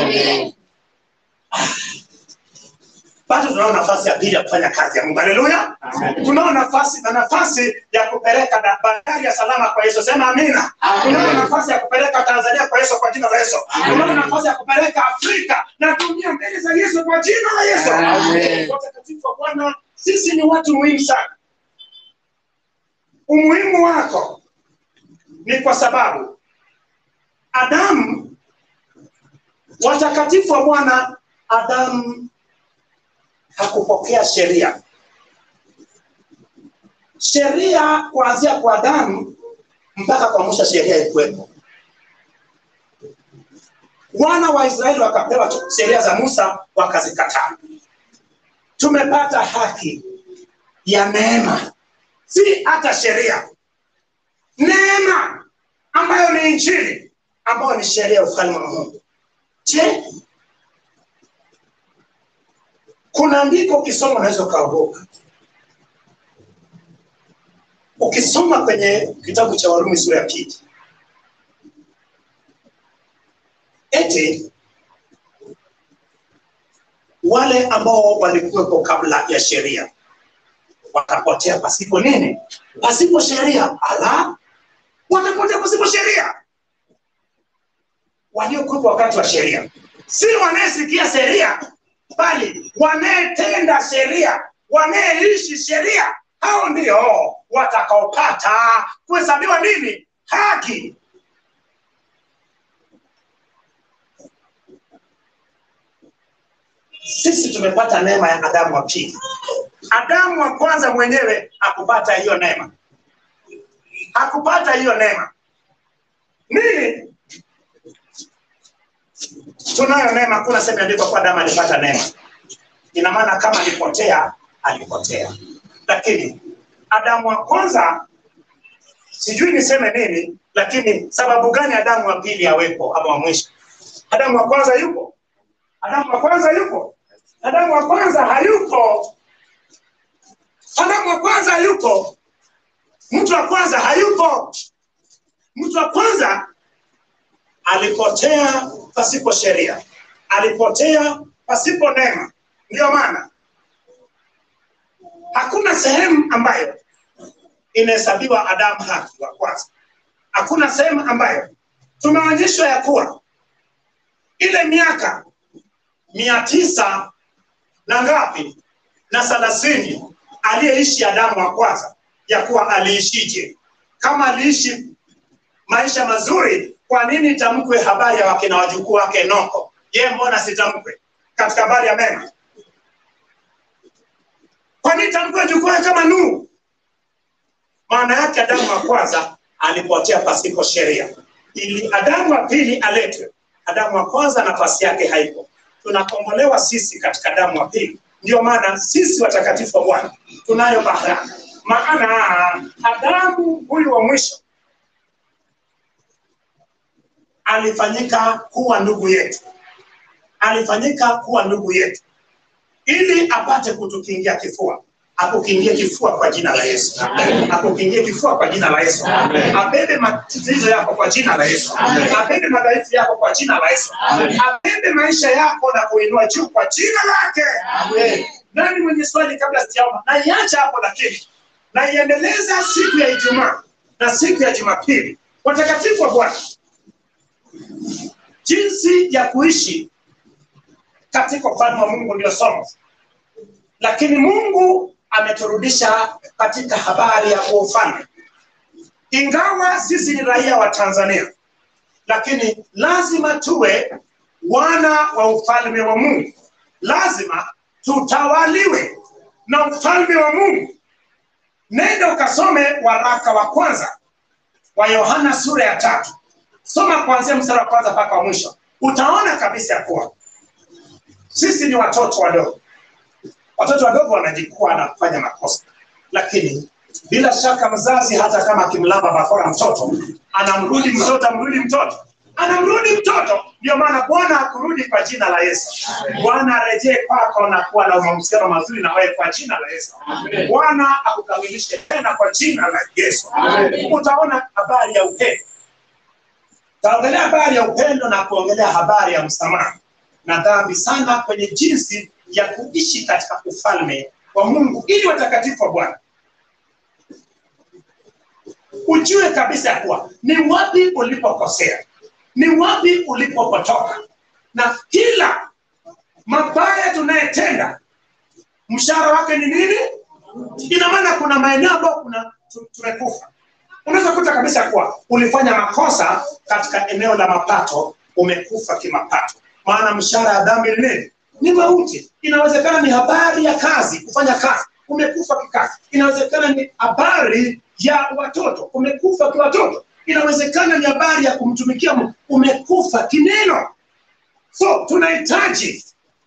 bado tunao nafasi ya pili ya kufanya kazi ya mungu haleluya tunao nafasi na nafasi ya kupeleka da- bandari ya salama kwa yesu sema amina tunao nafasi ya kupeleka tanzania kwa yesu kwa jina la yesu tunao nafasi ya kupeleka afrika na dunia mbele za yesu kwa jina la yesu watakatifu wa bwana sisi ni watu muhimu sana umuhimu wako ni kwa sababu adamu watakatifu wa bwana adamu hakupokea sheria sheria kuanzia kwa adamu mpaka kwa musa sheria ikuwepo wana wa israeli wakapewa tu- sheria za musa wakazikataa tumepata haki ya neema si hata sheria neema ambayo ni injili ambayo ni sheria ya ufalme wa mungu je kuna andiko ukisoma unaweza ukaogopa ukisoma kwenye kitabu cha warumi sura ya pili eti wale ambao walikuwepo kabla ya sheria watapotea pasipo nini pasipo sheria ala watapotea pasipo sheria waliokuwepo wakati wa sheria si wanayesikia sheria bali wanayetenda sheria wanayeishi sheria hao ndio watakaopata kuhesabiwa nini haki sisi tumepata neema ya adamu wa pili adamu wa kwanza mwenyewe hakupata hiyo neema hakupata hiyo neema nini tunayo neema kuna sehemu imeandikwa kwa adamu alipata neema ina maana kama alipotea alipotea lakini adamu wa kwanza sijui niseme nini lakini sababu gani adamu wa pili awepo ama wa mwisho adamu wa kwanza yupo adamu wa kwanza yupo adamu wa kwanza hayupo adamu wa kwanza hayupo mtu wa kwanza hayupo mtu wa kwanza alipotea pasipo sheria alipotea pasipo neema ndiyo maana hakuna sehemu ambayo inahesabiwa adamu haki wa kwanza hakuna sehemu ambayo tumeonyeshwa ya kuwa ile miaka mia tisa na ngapi na thelathini aliyeishi adamu wa kwanza ya kuwa aliishije kama aliishi maisha mazuri kwa nini itamkwe habari ya wakina wajukuu wake noko je mbona sitamkwe katika habari ya mema kwa nini tamkwe wajukuu wake kama nuhu maana yake adamu wa kwanza alipotea pasipo sheria ili adamu wa pili aletwe adamu wa kwanza nafasi yake haipo tunakombolewa sisi katika adamu wa pili ndio maana sisi watakatifu wa bwana tunayo baraka maana adamu huyu wa mwisho alifanyika kuwa ndugu yetu alifanyika kuwa ndugu yetu ili apate kutukingia kifua akukingie kifua kwa jina la yesu akukingie kifua kwa jina la yesu abebe matatizo yako kwa jina la yesu abebe madhaifu yako kwa jina la yesu abebe maisha yako na kuinua juu kwa jina lake nani mwenye swali kabla sijaomba naiacha hapo lakini naiendeleza siku ya ijumaa na siku ya jumapili watakatifu wa bwana jinsi ya kuishi katika ufalme wa mungu ndio somo lakini mungu ameturudisha katika habari ya ufalme ingawa sisi ni raia wa tanzania lakini lazima tuwe wana wa ufalme wa mungu lazima tutawaliwe na ufalme wa mungu nenda ukasome waraka wa kwanza wa yohana sura ya tatu soma kuanzia mstari wa kwanza mpaka wa mwisho utaona kabisa ya kuwa sisi ni watoto wadogo. Watoto wadogo wanajikua na kufanya makosa, lakini bila shaka mzazi hata kama akimlamba bakora mtoto anamrudi mtoto, amrudi mtoto, anamrudi mtoto. Ndio maana Bwana akurudi kwa jina la Yesu. Bwana arejee kwako na kuwa na mahusiano mazuri na wewe kwa jina la Yesu. Bwana akukamilishe tena kwa jina la Yesu. Utaona habari ya upendo, taongelea habari ya upendo na kuongelea habari ya msamaha na dhambi sana kwenye jinsi ya kuishi katika ufalme wa Mungu ili watakatifu wa Bwana ujue kabisa ya kuwa ni wapi ulipokosea, ni wapi ulipopotoka, na kila mabaya tunayetenda mshahara wake ni nini? Ina maana kuna maeneo ambayo kuna tu- tumekufa. Unaweza kuta kabisa kuwa ulifanya makosa katika eneo la mapato, umekufa kimapato, maana mshahara ya dhambi ni nini? Ni mauti. Inawezekana ni habari ya kazi, kufanya kazi, umekufa kikazi. Inawezekana ni habari ya watoto, umekufa kiwatoto. Inawezekana ni habari ya kumtumikia Mungu, umekufa kineno. So tunahitaji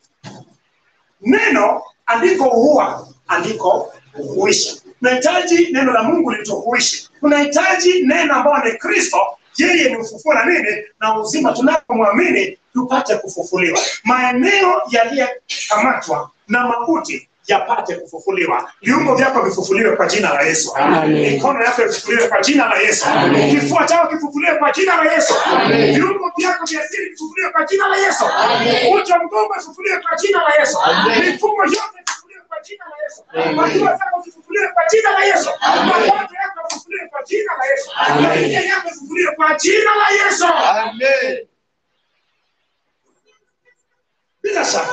neno, andiko huwa andiko huisha. Tunahitaji neno la Mungu lituhuishe. Tunahitaji neno ambalo ni Kristo, yeye ni ufufuo na nini na uzima, tunapomwamini tupate kufufuliwa. Maeneo yaliyokamatwa na mauti yapate kufufuliwa. Viungo vyako vifufuliwe kwa jina la Yesu. Amen. Mikono yako ifufuliwe kwa jina la Yesu. Amen. Kifua chako kifufuliwe kwa jina la Yesu. Amen. Viungo vyako vya siri vifufuliwe kwa jina la Yesu. Amen. Uti wa mgongo ifufuliwe kwa jina la Yesu. Amen. Mifumo yote ifufuliwe kwa jina la Yesu. Amen. Maziwa zako zifufuliwe kwa jina la Yesu. Amen. Mapato yako yafufuliwe kwa jina la Yesu. Amen. Maisha yako yafufuliwe kwa jina la Yesu. Amen. Bila shaka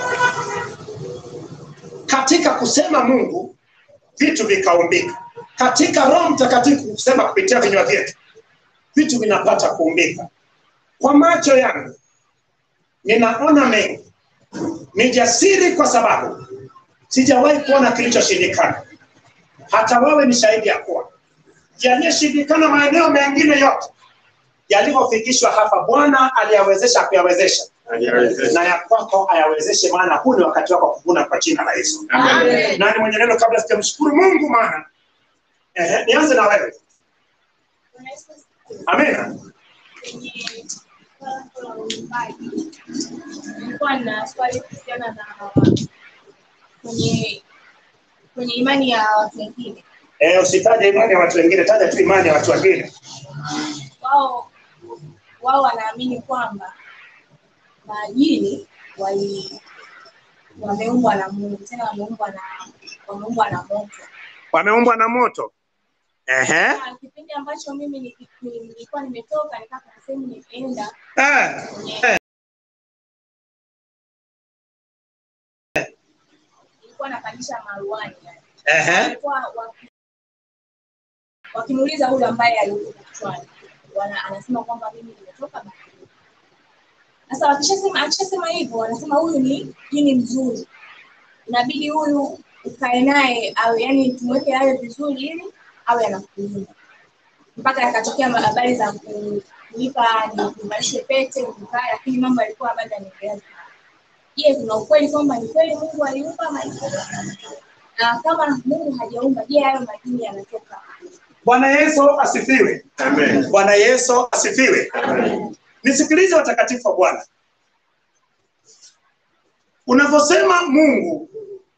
katika kusema Mungu vitu vikaumbika, katika Roho Mtakatifu kusema kupitia vinywa vyetu vitu vinapata kuumbika. Kwa macho yangu ninaona mengi, ni jasiri kwa sababu sijawahi kuona kilichoshindikana. Hata wewe ni shahidi ya kuwa yaliyoshindikana maeneo mengine yote yalivyofikishwa hapa, Bwana aliyawezesha kuyawezesha na ya kwako ayawezeshe, maana huu ni wakati wako kuvuna kwa jina la Yesu. Amen. Nani mwenye neno kabla sijamshukuru Mungu? Maana ehe, nianze na wewe. Amina. Nilikuwa na swali kuhusiana na kwenye kwenye imani ya watu wengine. Eh, usitaje imani ya watu wengine, taja tu imani ya watu wengine. Wao wao wanaamini kwamba majini wali wameumbwa na Mungu, tena wameumbwa na wameumbwa na moto. Wameumbwa na moto. Ehe. Na Kipindi ambacho mimi niki- nilikuwa nimetoka nikaa kuna sehemu nimeenda Eh. kwenye nilikuwa napandisha maruani yani. Ehe. walikuwa waki- wakimuuliza huyu ambaye alikuwa kichwani wana anasema kwamba mimi nimetoka baharini. Sasa wakishasema akishasema hivyo wanasema huyu ni jini mzuri, inabidi huyu ukae naye awe yani tumweke awe vizuri ili awe anakulinda mpaka yakatokea habari za kulipa nivalishwe pete nikaa, lakini mambo yalikuwa bado yanaendelea. Je, kuna ukweli kwamba ni kweli Mungu aliumba majini? Na kama Mungu hajaumba, je, hayo majini yanatoka? Bwana Yesu asifiwe. Amen. Bwana Yesu asifiwe. Nisikilize watakatifu wa Bwana. Unavyosema Mungu,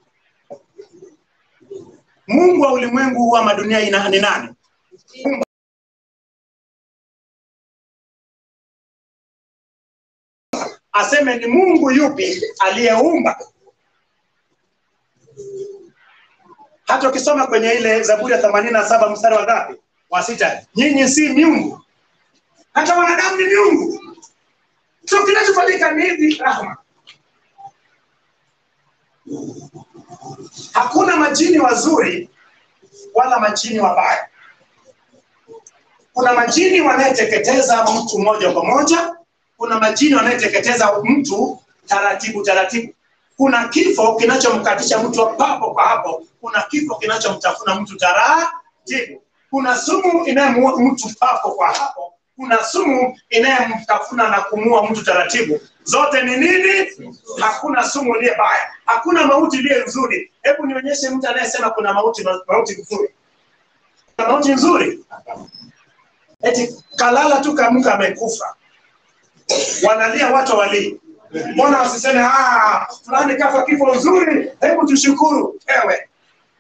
Mungu wa ulimwengu huu ama dunia ina ni nani? Aseme ni Mungu yupi aliyeumba? Hata ukisoma kwenye ile Zaburi ya 87 mstari wa ngapi? Wa sita, nyinyi si miungu, hata wanadamu ni miungu. So kinachofanyika ni hivi, rahma. Hakuna majini wazuri wala majini wabaya. Kuna majini wanayeteketeza mtu moja kwa moja, kuna majini wanayeteketeza mtu taratibu taratibu. Kuna kifo kinachomkatisha mtu papo kwa hapo, kuna kifo kinachomtafuna mtu taratibu, kuna sumu inayemuua mtu papo kwa hapo, kuna sumu inayemtafuna na kumua mtu taratibu. Zote ni nini? Hakuna sumu iliye baya, hakuna mauti iliye nzuri. Hebu nionyeshe mtu anayesema kuna mauti mauti nzuri. Kuna mauti nzuri? Eti kalala tu kaamka amekufa, wanalia watu walii. Mbona wasiseme ah, fulani kafa kifo nzuri, hebu tushukuru. Ewe,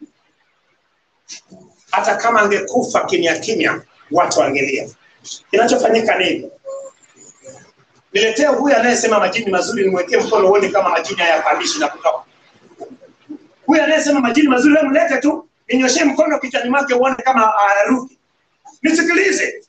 hata kama angekufa kimya kimya, watu wangelia. Kinachofanyika nini? Niletee huyu anayesema majini mazuri, nimwekee mkono uone kama majini hayapandishi na kutoka. Huyu anayesema majini mazuri, wewe mlete tu, ninyoshee mkono kichwani mwake uone kama hayarudi. Nisikilize,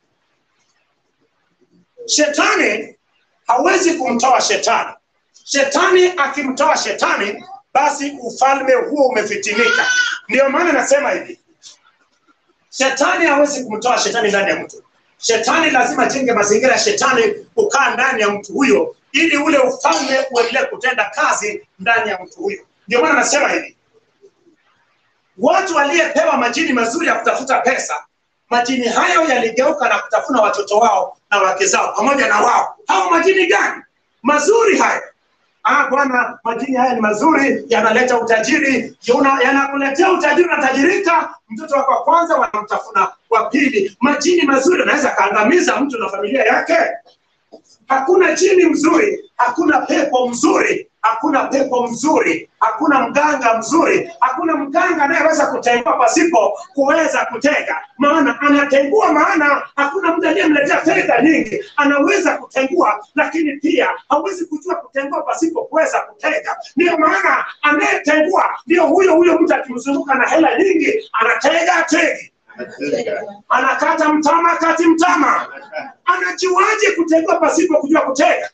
shetani hawezi kumtoa shetani. Shetani akimtoa shetani, basi ufalme huo umefitinika. Ndio maana nasema hivi, shetani hawezi kumtoa shetani ndani ya mtu. Shetani lazima jenge mazingira ya shetani kukaa ndani ya mtu huyo, ili ule ufalme uendelee kutenda kazi ndani ya mtu huyo. Ndio maana nasema hivi, watu waliyepewa majini mazuri ya kutafuta pesa, majini hayo yaligeuka na kutafuna watoto wao na wake zao pamoja na wao. Hao majini gani mazuri haya? Ah, bwana, majini haya ni mazuri, yanaleta utajiri, yana- yanakuletea utajiri, unatajirika. Mtoto wako wa kwanza wanamtafuna wa pili. Majini mazuri anaweza kaangamiza mtu na familia yake. Hakuna jini mzuri, hakuna pepo mzuri, hakuna pepo mzuri, hakuna mganga mzuri, hakuna mganga anayeweza kutengua pasipo kuweza kutega. Maana anatengua, maana hakuna mtu aliyemletea fedha nyingi, anaweza kutengua, lakini pia hawezi kujua kutengua pasipo kuweza kutega. Ndio maana anayetengua ndio huyo huyo mtu akimzunguka na hela nyingi, anatega ategi anakata mtama kati mtama, anajuaje kutegua pasipo kujua kutega?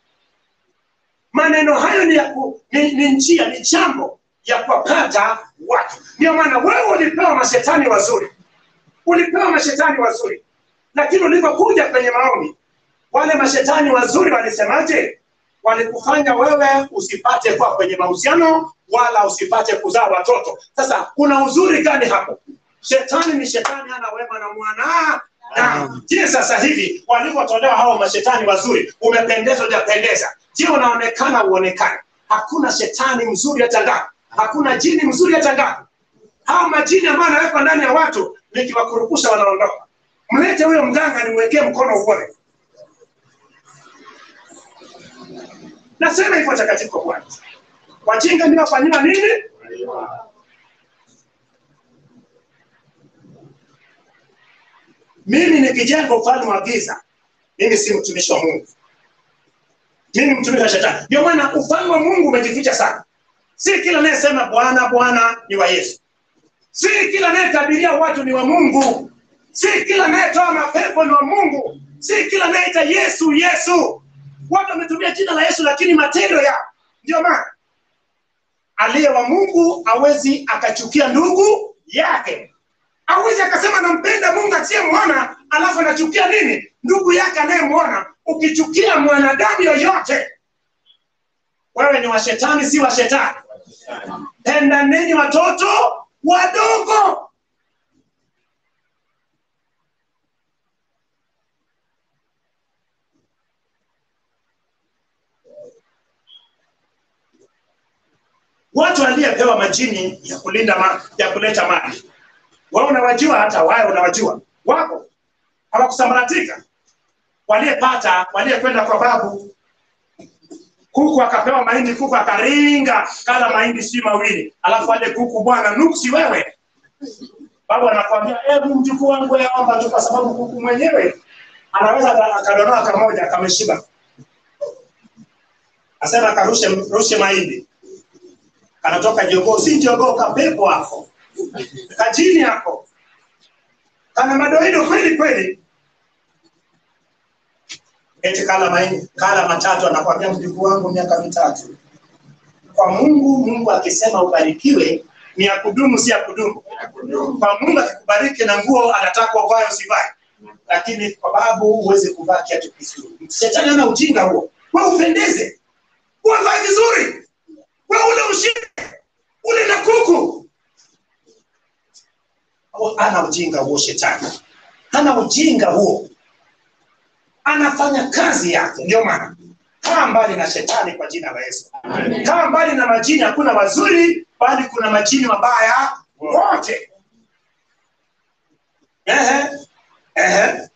Maneno hayo ni, ya ku, ni, ni njia ni jambo ya kuwapata watu. Ndio maana wewe ulipewa mashetani wazuri, ulipewa mashetani wazuri, lakini ulipokuja kwenye maombi, wale mashetani wazuri walisemaje? Walikufanya wewe usipate kuwa kwenye mahusiano wala usipate kuzaa watoto. Sasa kuna uzuri gani hapo? Shetani ni shetani, hana wema na mwana na je, sasa hivi walivyotolewa hao mashetani wazuri, umependeza hujapendeza? Je, unaonekana uonekane? Hakuna shetani mzuri hata ngapi, hakuna jini mzuri hata ngapi. Hao majini ambayo anawekwa ndani ya watu, nikiwakurupusha wanaondoka. Mlete huyo mganga, nimwekee mkono uone. Nasema hivyo takatifu kwa Bwana. Wajinga ndio wafanyiwa nini? Mimi nikijenga ufalme wa giza, mimi si mtumishi wa Mungu, mimi ni mtumishi wa shetani. Ndio maana ufalme wa Mungu umejificha sana. Si kila anayesema Bwana Bwana ni wa Yesu, si kila anayetabiria watu ni wa Mungu, si kila anayetoa mapepo ni wa Mungu, si kila anayeita Yesu Yesu. Watu wametumia jina la Yesu, lakini matendo yao. Ndio maana aliye wa Mungu hawezi akachukia ndugu yake hawezi akasema nampenda Mungu asiyemwona alafu anachukia nini ndugu yake anayemwona. Ukichukia mwanadamu yoyote, wewe ni wa shetani, si wa shetani. Pendaneni watoto wadogo. Watu waliopewa majini ya kulinda ma, ya kuleta mali wewe unawajua, hata wao unawajua, wako hawakusambaratika. Waliyepata, waliyekwenda kwa babu, kuku akapewa mahindi, kuku akaringa, kala mahindi si mawili, alafu ale kuku, bwana nuksi wewe. Babu anakwambia hebu mjukuu wangu yaomba tu, kwa sababu kuku mwenyewe anaweza aka- akadonoa kamoja akameshiba, asema akarushe rushe mahindi, kanatoka jogoo, si jogoo, kapepo hapo kajini yako kana madoido kweli kweli, eti kala mahindi kala matatu, anakwambia mjukuu wangu miaka mitatu. Kwa Mungu, Mungu akisema ubarikiwe ni ya kudumu, si ya kudumu. Kwa Mungu akikubariki na nguo anataka uvae usivae, lakini kwa babu huwezi kuvaa kiatu kizuri. Shetani ana ujinga huo, wewe upendeze, wewe vae vizuri, wewe ule ushinde, ule na kuku ana ujinga huo shetani hana ujinga huo anafanya kazi yake. Ndio maana kaa mbali na shetani kwa jina la Yesu. Kaa mbali na majini, hakuna wazuri, bali kuna majini mabaya wote. Ehe, ehe.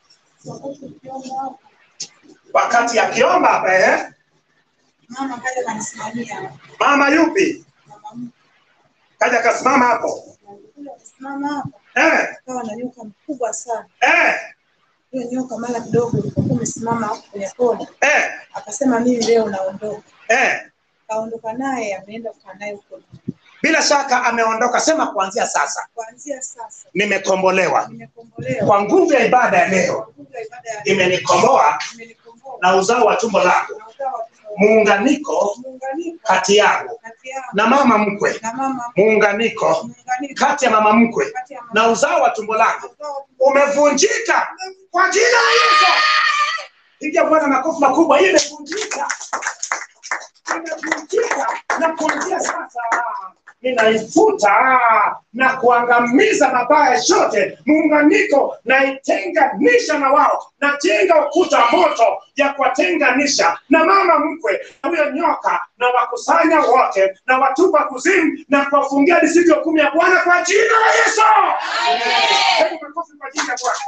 Wakati akiomba hapa, ehe, Mama kaja kanisimamia. mama yupi Mama mkwe kaja kasimama hapo alikuja kusimama hapa, eh, akawa na nyoka mkubwa sana. eh, Hiyo nyoka mara kidogo ilipokuwa imesimama hapo kwenye kona, eh, akasema mimi leo naondoka. eh. Kaondoka naye, ameenda kukaa naye huko. Bila shaka ameondoka. Sema kuanzia sasa Kuanzia sasa nimekombolewa nimekombolewa kwa nguvu ya ibada ya leo, kwa nguvu ya ibada ya imenikomboa imenikomboa na uzao wa tumbo langu, na ukawa wa muunganiko muunganiko kati yangu kati yangu na mama mkwe, na mama muunganiko muunganiko kati ya mama mkwe kati ya mama na uzao wa tumbo langu ukawa wa umevunjika kwa jina la Yesu. Piga Bwana makofi makubwa, hii imevunjika, imevunjika, na kuanzia sasa ninaifuta na kuangamiza mabaya yote, muunganiko naitenganisha na wao, najenga ukuta wa moto ya kuwatenganisha na mama mkwe na huyo nyoka, na wakusanya wote na watupa kuzimu na kuwafungia hadi siku ya kumi ya Bwana kwa jina la Yesu. Hebu makofi kwa jina la Bwana.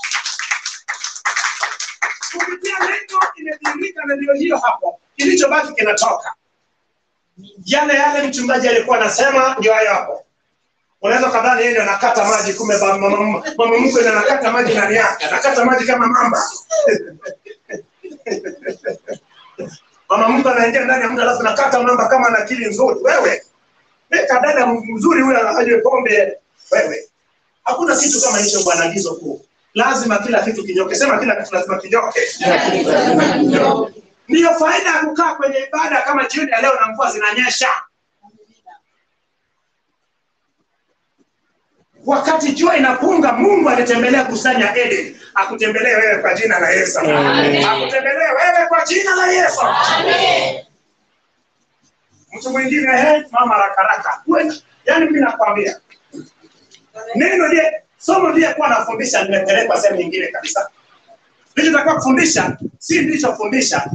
Kupitia neno imedhihirika na ndio hiyo hapo, kilichobaki kinatoka yale yale mchungaji alikuwa anasema ndio hayo hapo. Unaweza kadhani yeye ndio anakata maji, kumbe ba- mama mama mkwe ndio anakata maji ndani yake, anakata maji kama mamba. mama mkwe anaingia ndani ya mtu alafu anakata mamba kama ana akili nzuri. Wewe weka dada mzuri huyo anywe pombe. Wewe hakuna kitu kama hicho bwana, agizo kuu. Lazima kila kitu kinyoke. Sema kila kitu lazima kinyoke. Ndiyo faida ya kukaa kwenye ibada kama jioni ya leo na mvua zinanyesha. Wakati jua inapunga, Mungu alitembelea bustani ya Eden, akutembelee wewe kwa jina la Yesu. Akutembelee wewe kwa jina la Yesu. Mtu mwingine he, mama haraka haraka. Wewe, Yaani mimi nakwambia neno ndiye somo ndiye kuwa nafundisha, nimepelekwa sehemu nyingine kabisa. Nilichotakiwa kufundisha si nilichofundisha.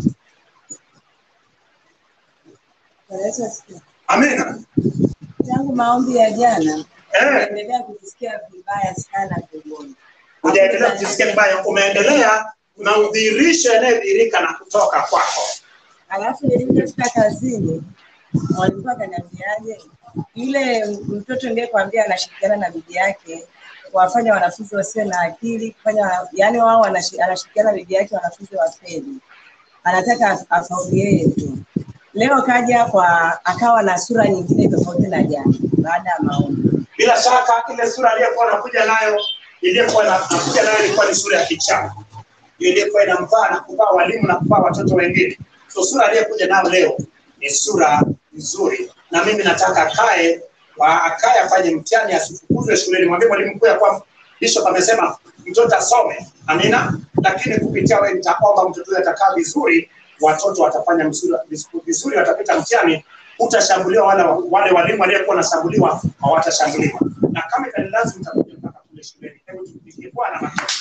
Yesu asifiwe. Amina. Tangu maombi ya jana Eh, naendelea kujisikia vibaya sana tumboni. hujaendelea kujisikia vibaya, umeendelea na udhihirisho yanayodhihirika na kutoka kwako. Alafu nilipofika kazini walikuwa kaniambiaje, yule mtoto ndiye kwambia anashirikiana na bibi yake kuwafanya wanafunzi wasiwe na akili kufanya, yani wao wanashi- anashirikiana na bibi yake wanafunzi wafeli, anataka af- afaulu yeye tu. Leo kaja kwa akawa na sura nyingine tofauti na jana baada ya maombi. Bila shaka ile sura aliyokuwa anakuja nayo iliyokuwa anakuja nayo ilikuwa ni sura ya kichawi, Hiyo iliyokuwa inamvaa na kuvaa walimu na kuvaa watoto wengine. So sura aliyokuja nayo leo ni sura nzuri, na mimi nataka akae wa- akae afanye mtihani, asifukuzwe shuleni. Mwambie mwalimu mkuu ya kwamba Bishop amesema mtoto asome, amina. Lakini kupitia wewe nitaomba mtoto huyo atakaa vizuri, watoto watafanya mzuri- vizuri, watapita mtihani utashambuliwa wale, wale walimu waliokuwa wanashambuliwa hawatashambuliwa, na kama itanilazimu mtakuja mpaka kule shuleni. Hebu tupigie Bwana makofi.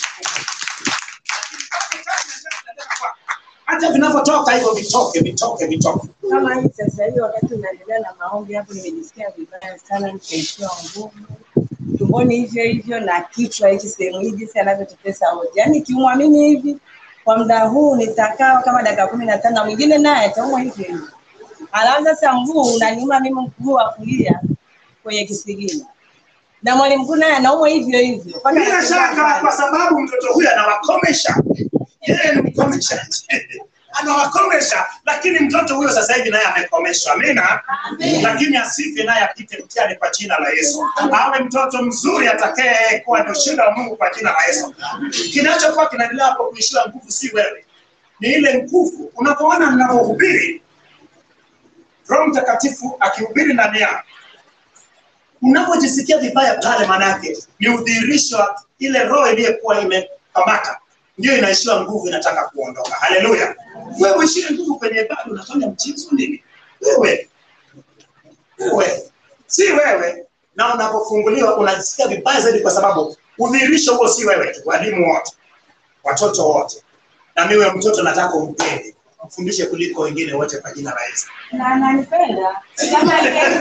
Hata vinavyotoka hivyo vitoke, vitoke, vitoke. kama hii sasa hivi wakati unaendelea na maombi hapo, nimejisikia vibaya sana, nikaishiwa nguvu tumboni, hivyo hivyo na kichwa hiki sehemu hii, jinsi anavyotutesa wote. Yaani kiumwa mimi hivi kwa muda huu nitakaa kama dakika kumi na tano, na mwingine naye ataumwa hivyo hivyo. Alafu sasa mguu unaniuma mimi, mguu wa kulia kwenye kisigino, na mwalimu mkuu naye anaumwa hivyo hivyo. Mpaka Bila anashangaa shaka, sana. kwa sababu mtoto huyu anawakomesha, yeye ni mkomeshaji anawakomesha, lakini mtoto huyo sasa hivi naye amekomeshwa. Amina. Lakini asife naye apite mtihani kwa jina la Yesu, awe mtoto mzuri atakaye kuwa ni ushuhuda wa Mungu kwa jina la Yesu. Kinachokuwa kinaendelea hapo kuishiwa nguvu si wewe, ni ile nguvu. Unapoona mnapohubiri, Roho Mtakatifu akihubiri ndani yako unapojisikia vibaya pale, manake ni udhihirisho wa ile roho iliyokuwa imekamata, ndio inaishiwa nguvu, inataka kuondoka. Haleluya! Wewe uishie nguvu kwenye ibada, unafanya mchezo nini? Wewe wewe, si wewe. Na unapofunguliwa unajisikia vibaya zaidi, kwa sababu udhihirisho huo si wewe tu, walimu wote, watoto wote, na mimi huyo mtoto nataka umpende mfundishe kuliko wengine wote kwa jina la Yesu na ananipenda kama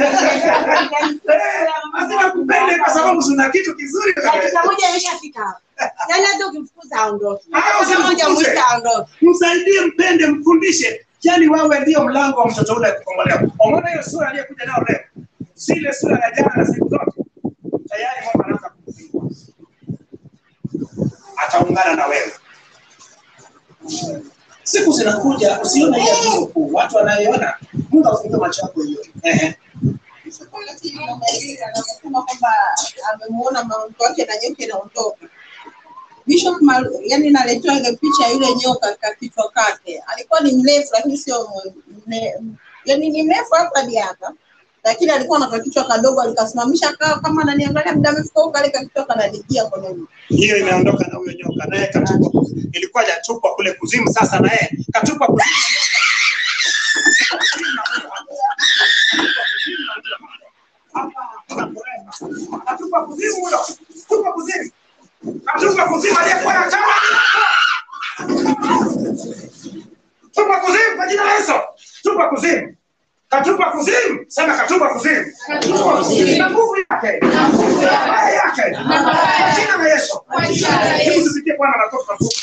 lazima kupende kwa sababu una kitu kizuri dakika moja ameshafika hapa yaani hata ukimfukuza aondoke Ah, dakika moja usimfukuze. mwisho aondoke msaidie mpende mfundishe yani wewe ndio mlango wa mtoto ule kukombolewa umeona hiyo sura aliyekuja nao leo zile sura ya jana na siku zote tayari mungu anaanza kumfungua ataungana na wewe siku zinakuja usione hiyo tu kuu watu wanayoona mungu afungue macho yako hiyo ehe anasema kwamba amemuona mauti wake na nyoka inaondoka. Bishop Mal, yani naletewa ile picha ya yule nyoka katika kichwa kake. Alikuwa ni mrefu lakini sio mne, yani ni mrefu hapa hadi hapa. Lakini alikuwa na kichwa kadogo alikasimamisha kaa kama ananiangalia muda mrefu huko kale kichwa kanadikia kwenye hiyo imeondoka na huyo nyoka naye katupwa ilikuwa hajatupwa kule kuzimu sasa naye katupwa kuzimu Katupa kuzimu huyo. Tupa kuzimu. Katupa kuzimu aliyekuwa na chama. Tupa kuzimu kwa jina la Yesu. Tupa kuzimu. Katupa kuzimu. Sema katupa kuzimu. Katupa kuzimu. Na nguvu yake. Na nguvu yake. Kwa jina la Yesu. Kwa jina la Yesu. Hebu tupigie Bwana makofi makubwa.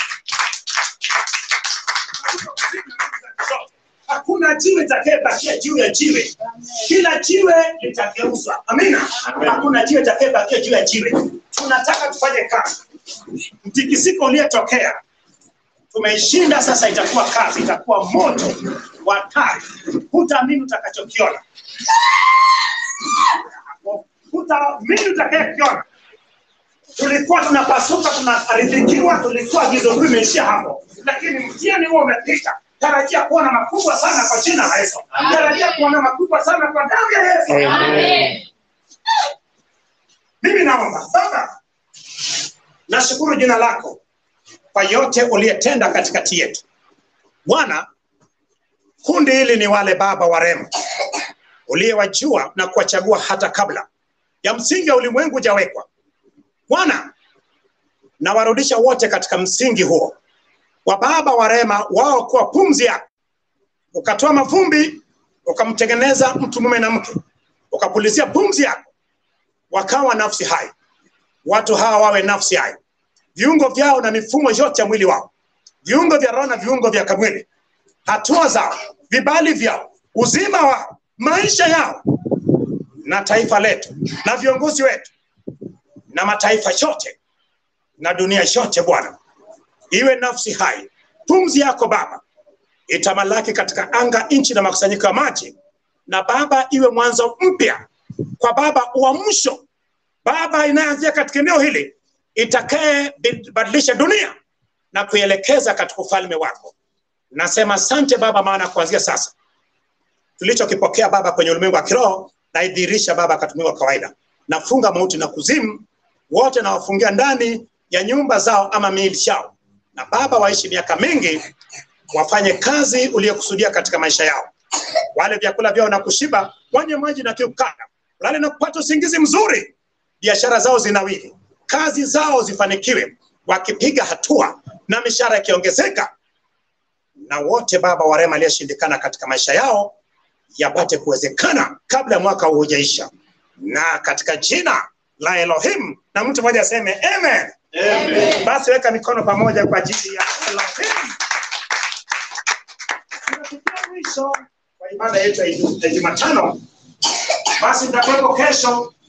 Hakuna jiwe litakayebakia juu ya jiwe, kila jiwe litageuzwa. Amina. Hakuna jiwe litakayebakia juu ya jiwe. Tunataka tufanye kazi. Mtikisiko uliyetokea tumeishinda, sasa itakuwa kazi, itakuwa moto wa hatari. Hutaamini utakachokiona, hutaamini utakayekiona. Tulikuwa tunapasuka, tunaridhikiwa, tulikuwa gizo kuu imeishia hapo, lakini mtihani huo umepita. Tarajia kuona makubwa sana kwa jina la Yesu. Tarajia kuona makubwa sana kwa damu ya Yesu. Amen. Mimi naomba Baba, nashukuru jina lako kwa yote uliyetenda katikati yetu. Bwana, kundi hili ni wale baba warema uliyewajua na kuwachagua hata kabla ya msingi wa ulimwengu hujawekwa. Bwana, nawarudisha wote katika msingi huo wa baba warema wao kuwa pumzi yako, ukatoa mavumbi ukamtengeneza mtu mume na mke, ukapulizia pumzi yako wakawa nafsi hai. Watu hawa wawe nafsi hai, viungo vyao na mifumo yote ya mwili wao, viungo vya roho na viungo vya kamwili, hatua zao, vibali vyao, uzima wao, maisha yao, na taifa letu na viongozi wetu na mataifa yote na dunia yote, Bwana, iwe nafsi hai. Pumzi yako Baba itamalaki katika anga, nchi na makusanyiko ya maji, na Baba iwe mwanzo mpya kwa Baba uamsho Baba inayoanzia katika eneo hili itakaye badilisha dunia na kuielekeza katika ufalme wako. Nasema asante Baba, maana kuanzia sasa tulichokipokea Baba kwenye ulimwengu wa kiroho naidhihirisha Baba katika ulimwengu wa kawaida. Nafunga mauti na kuzimu wote, nawafungia ndani ya nyumba zao ama miili yao, na Baba waishi miaka mingi, wafanye kazi uliyokusudia katika maisha yao, wale vyakula vyao na kushiba, wanywe maji na kiu kanda, lale na kupata usingizi mzuri, biashara zao zinawili, kazi zao zifanikiwe, wakipiga hatua na mishahara ikiongezeka, na wote Baba warema aliyeshindikana katika maisha yao yapate kuwezekana kabla ya mwaka huu hujaisha, na katika jina la Elohim, na mtu mmoja aseme amen. Amen. Basi weka mikono pamoja kwa ajili ya Elohim. Tunafikia mwisho wa ibada yetu ya Ijumatano. Basi nitakuwepo kesho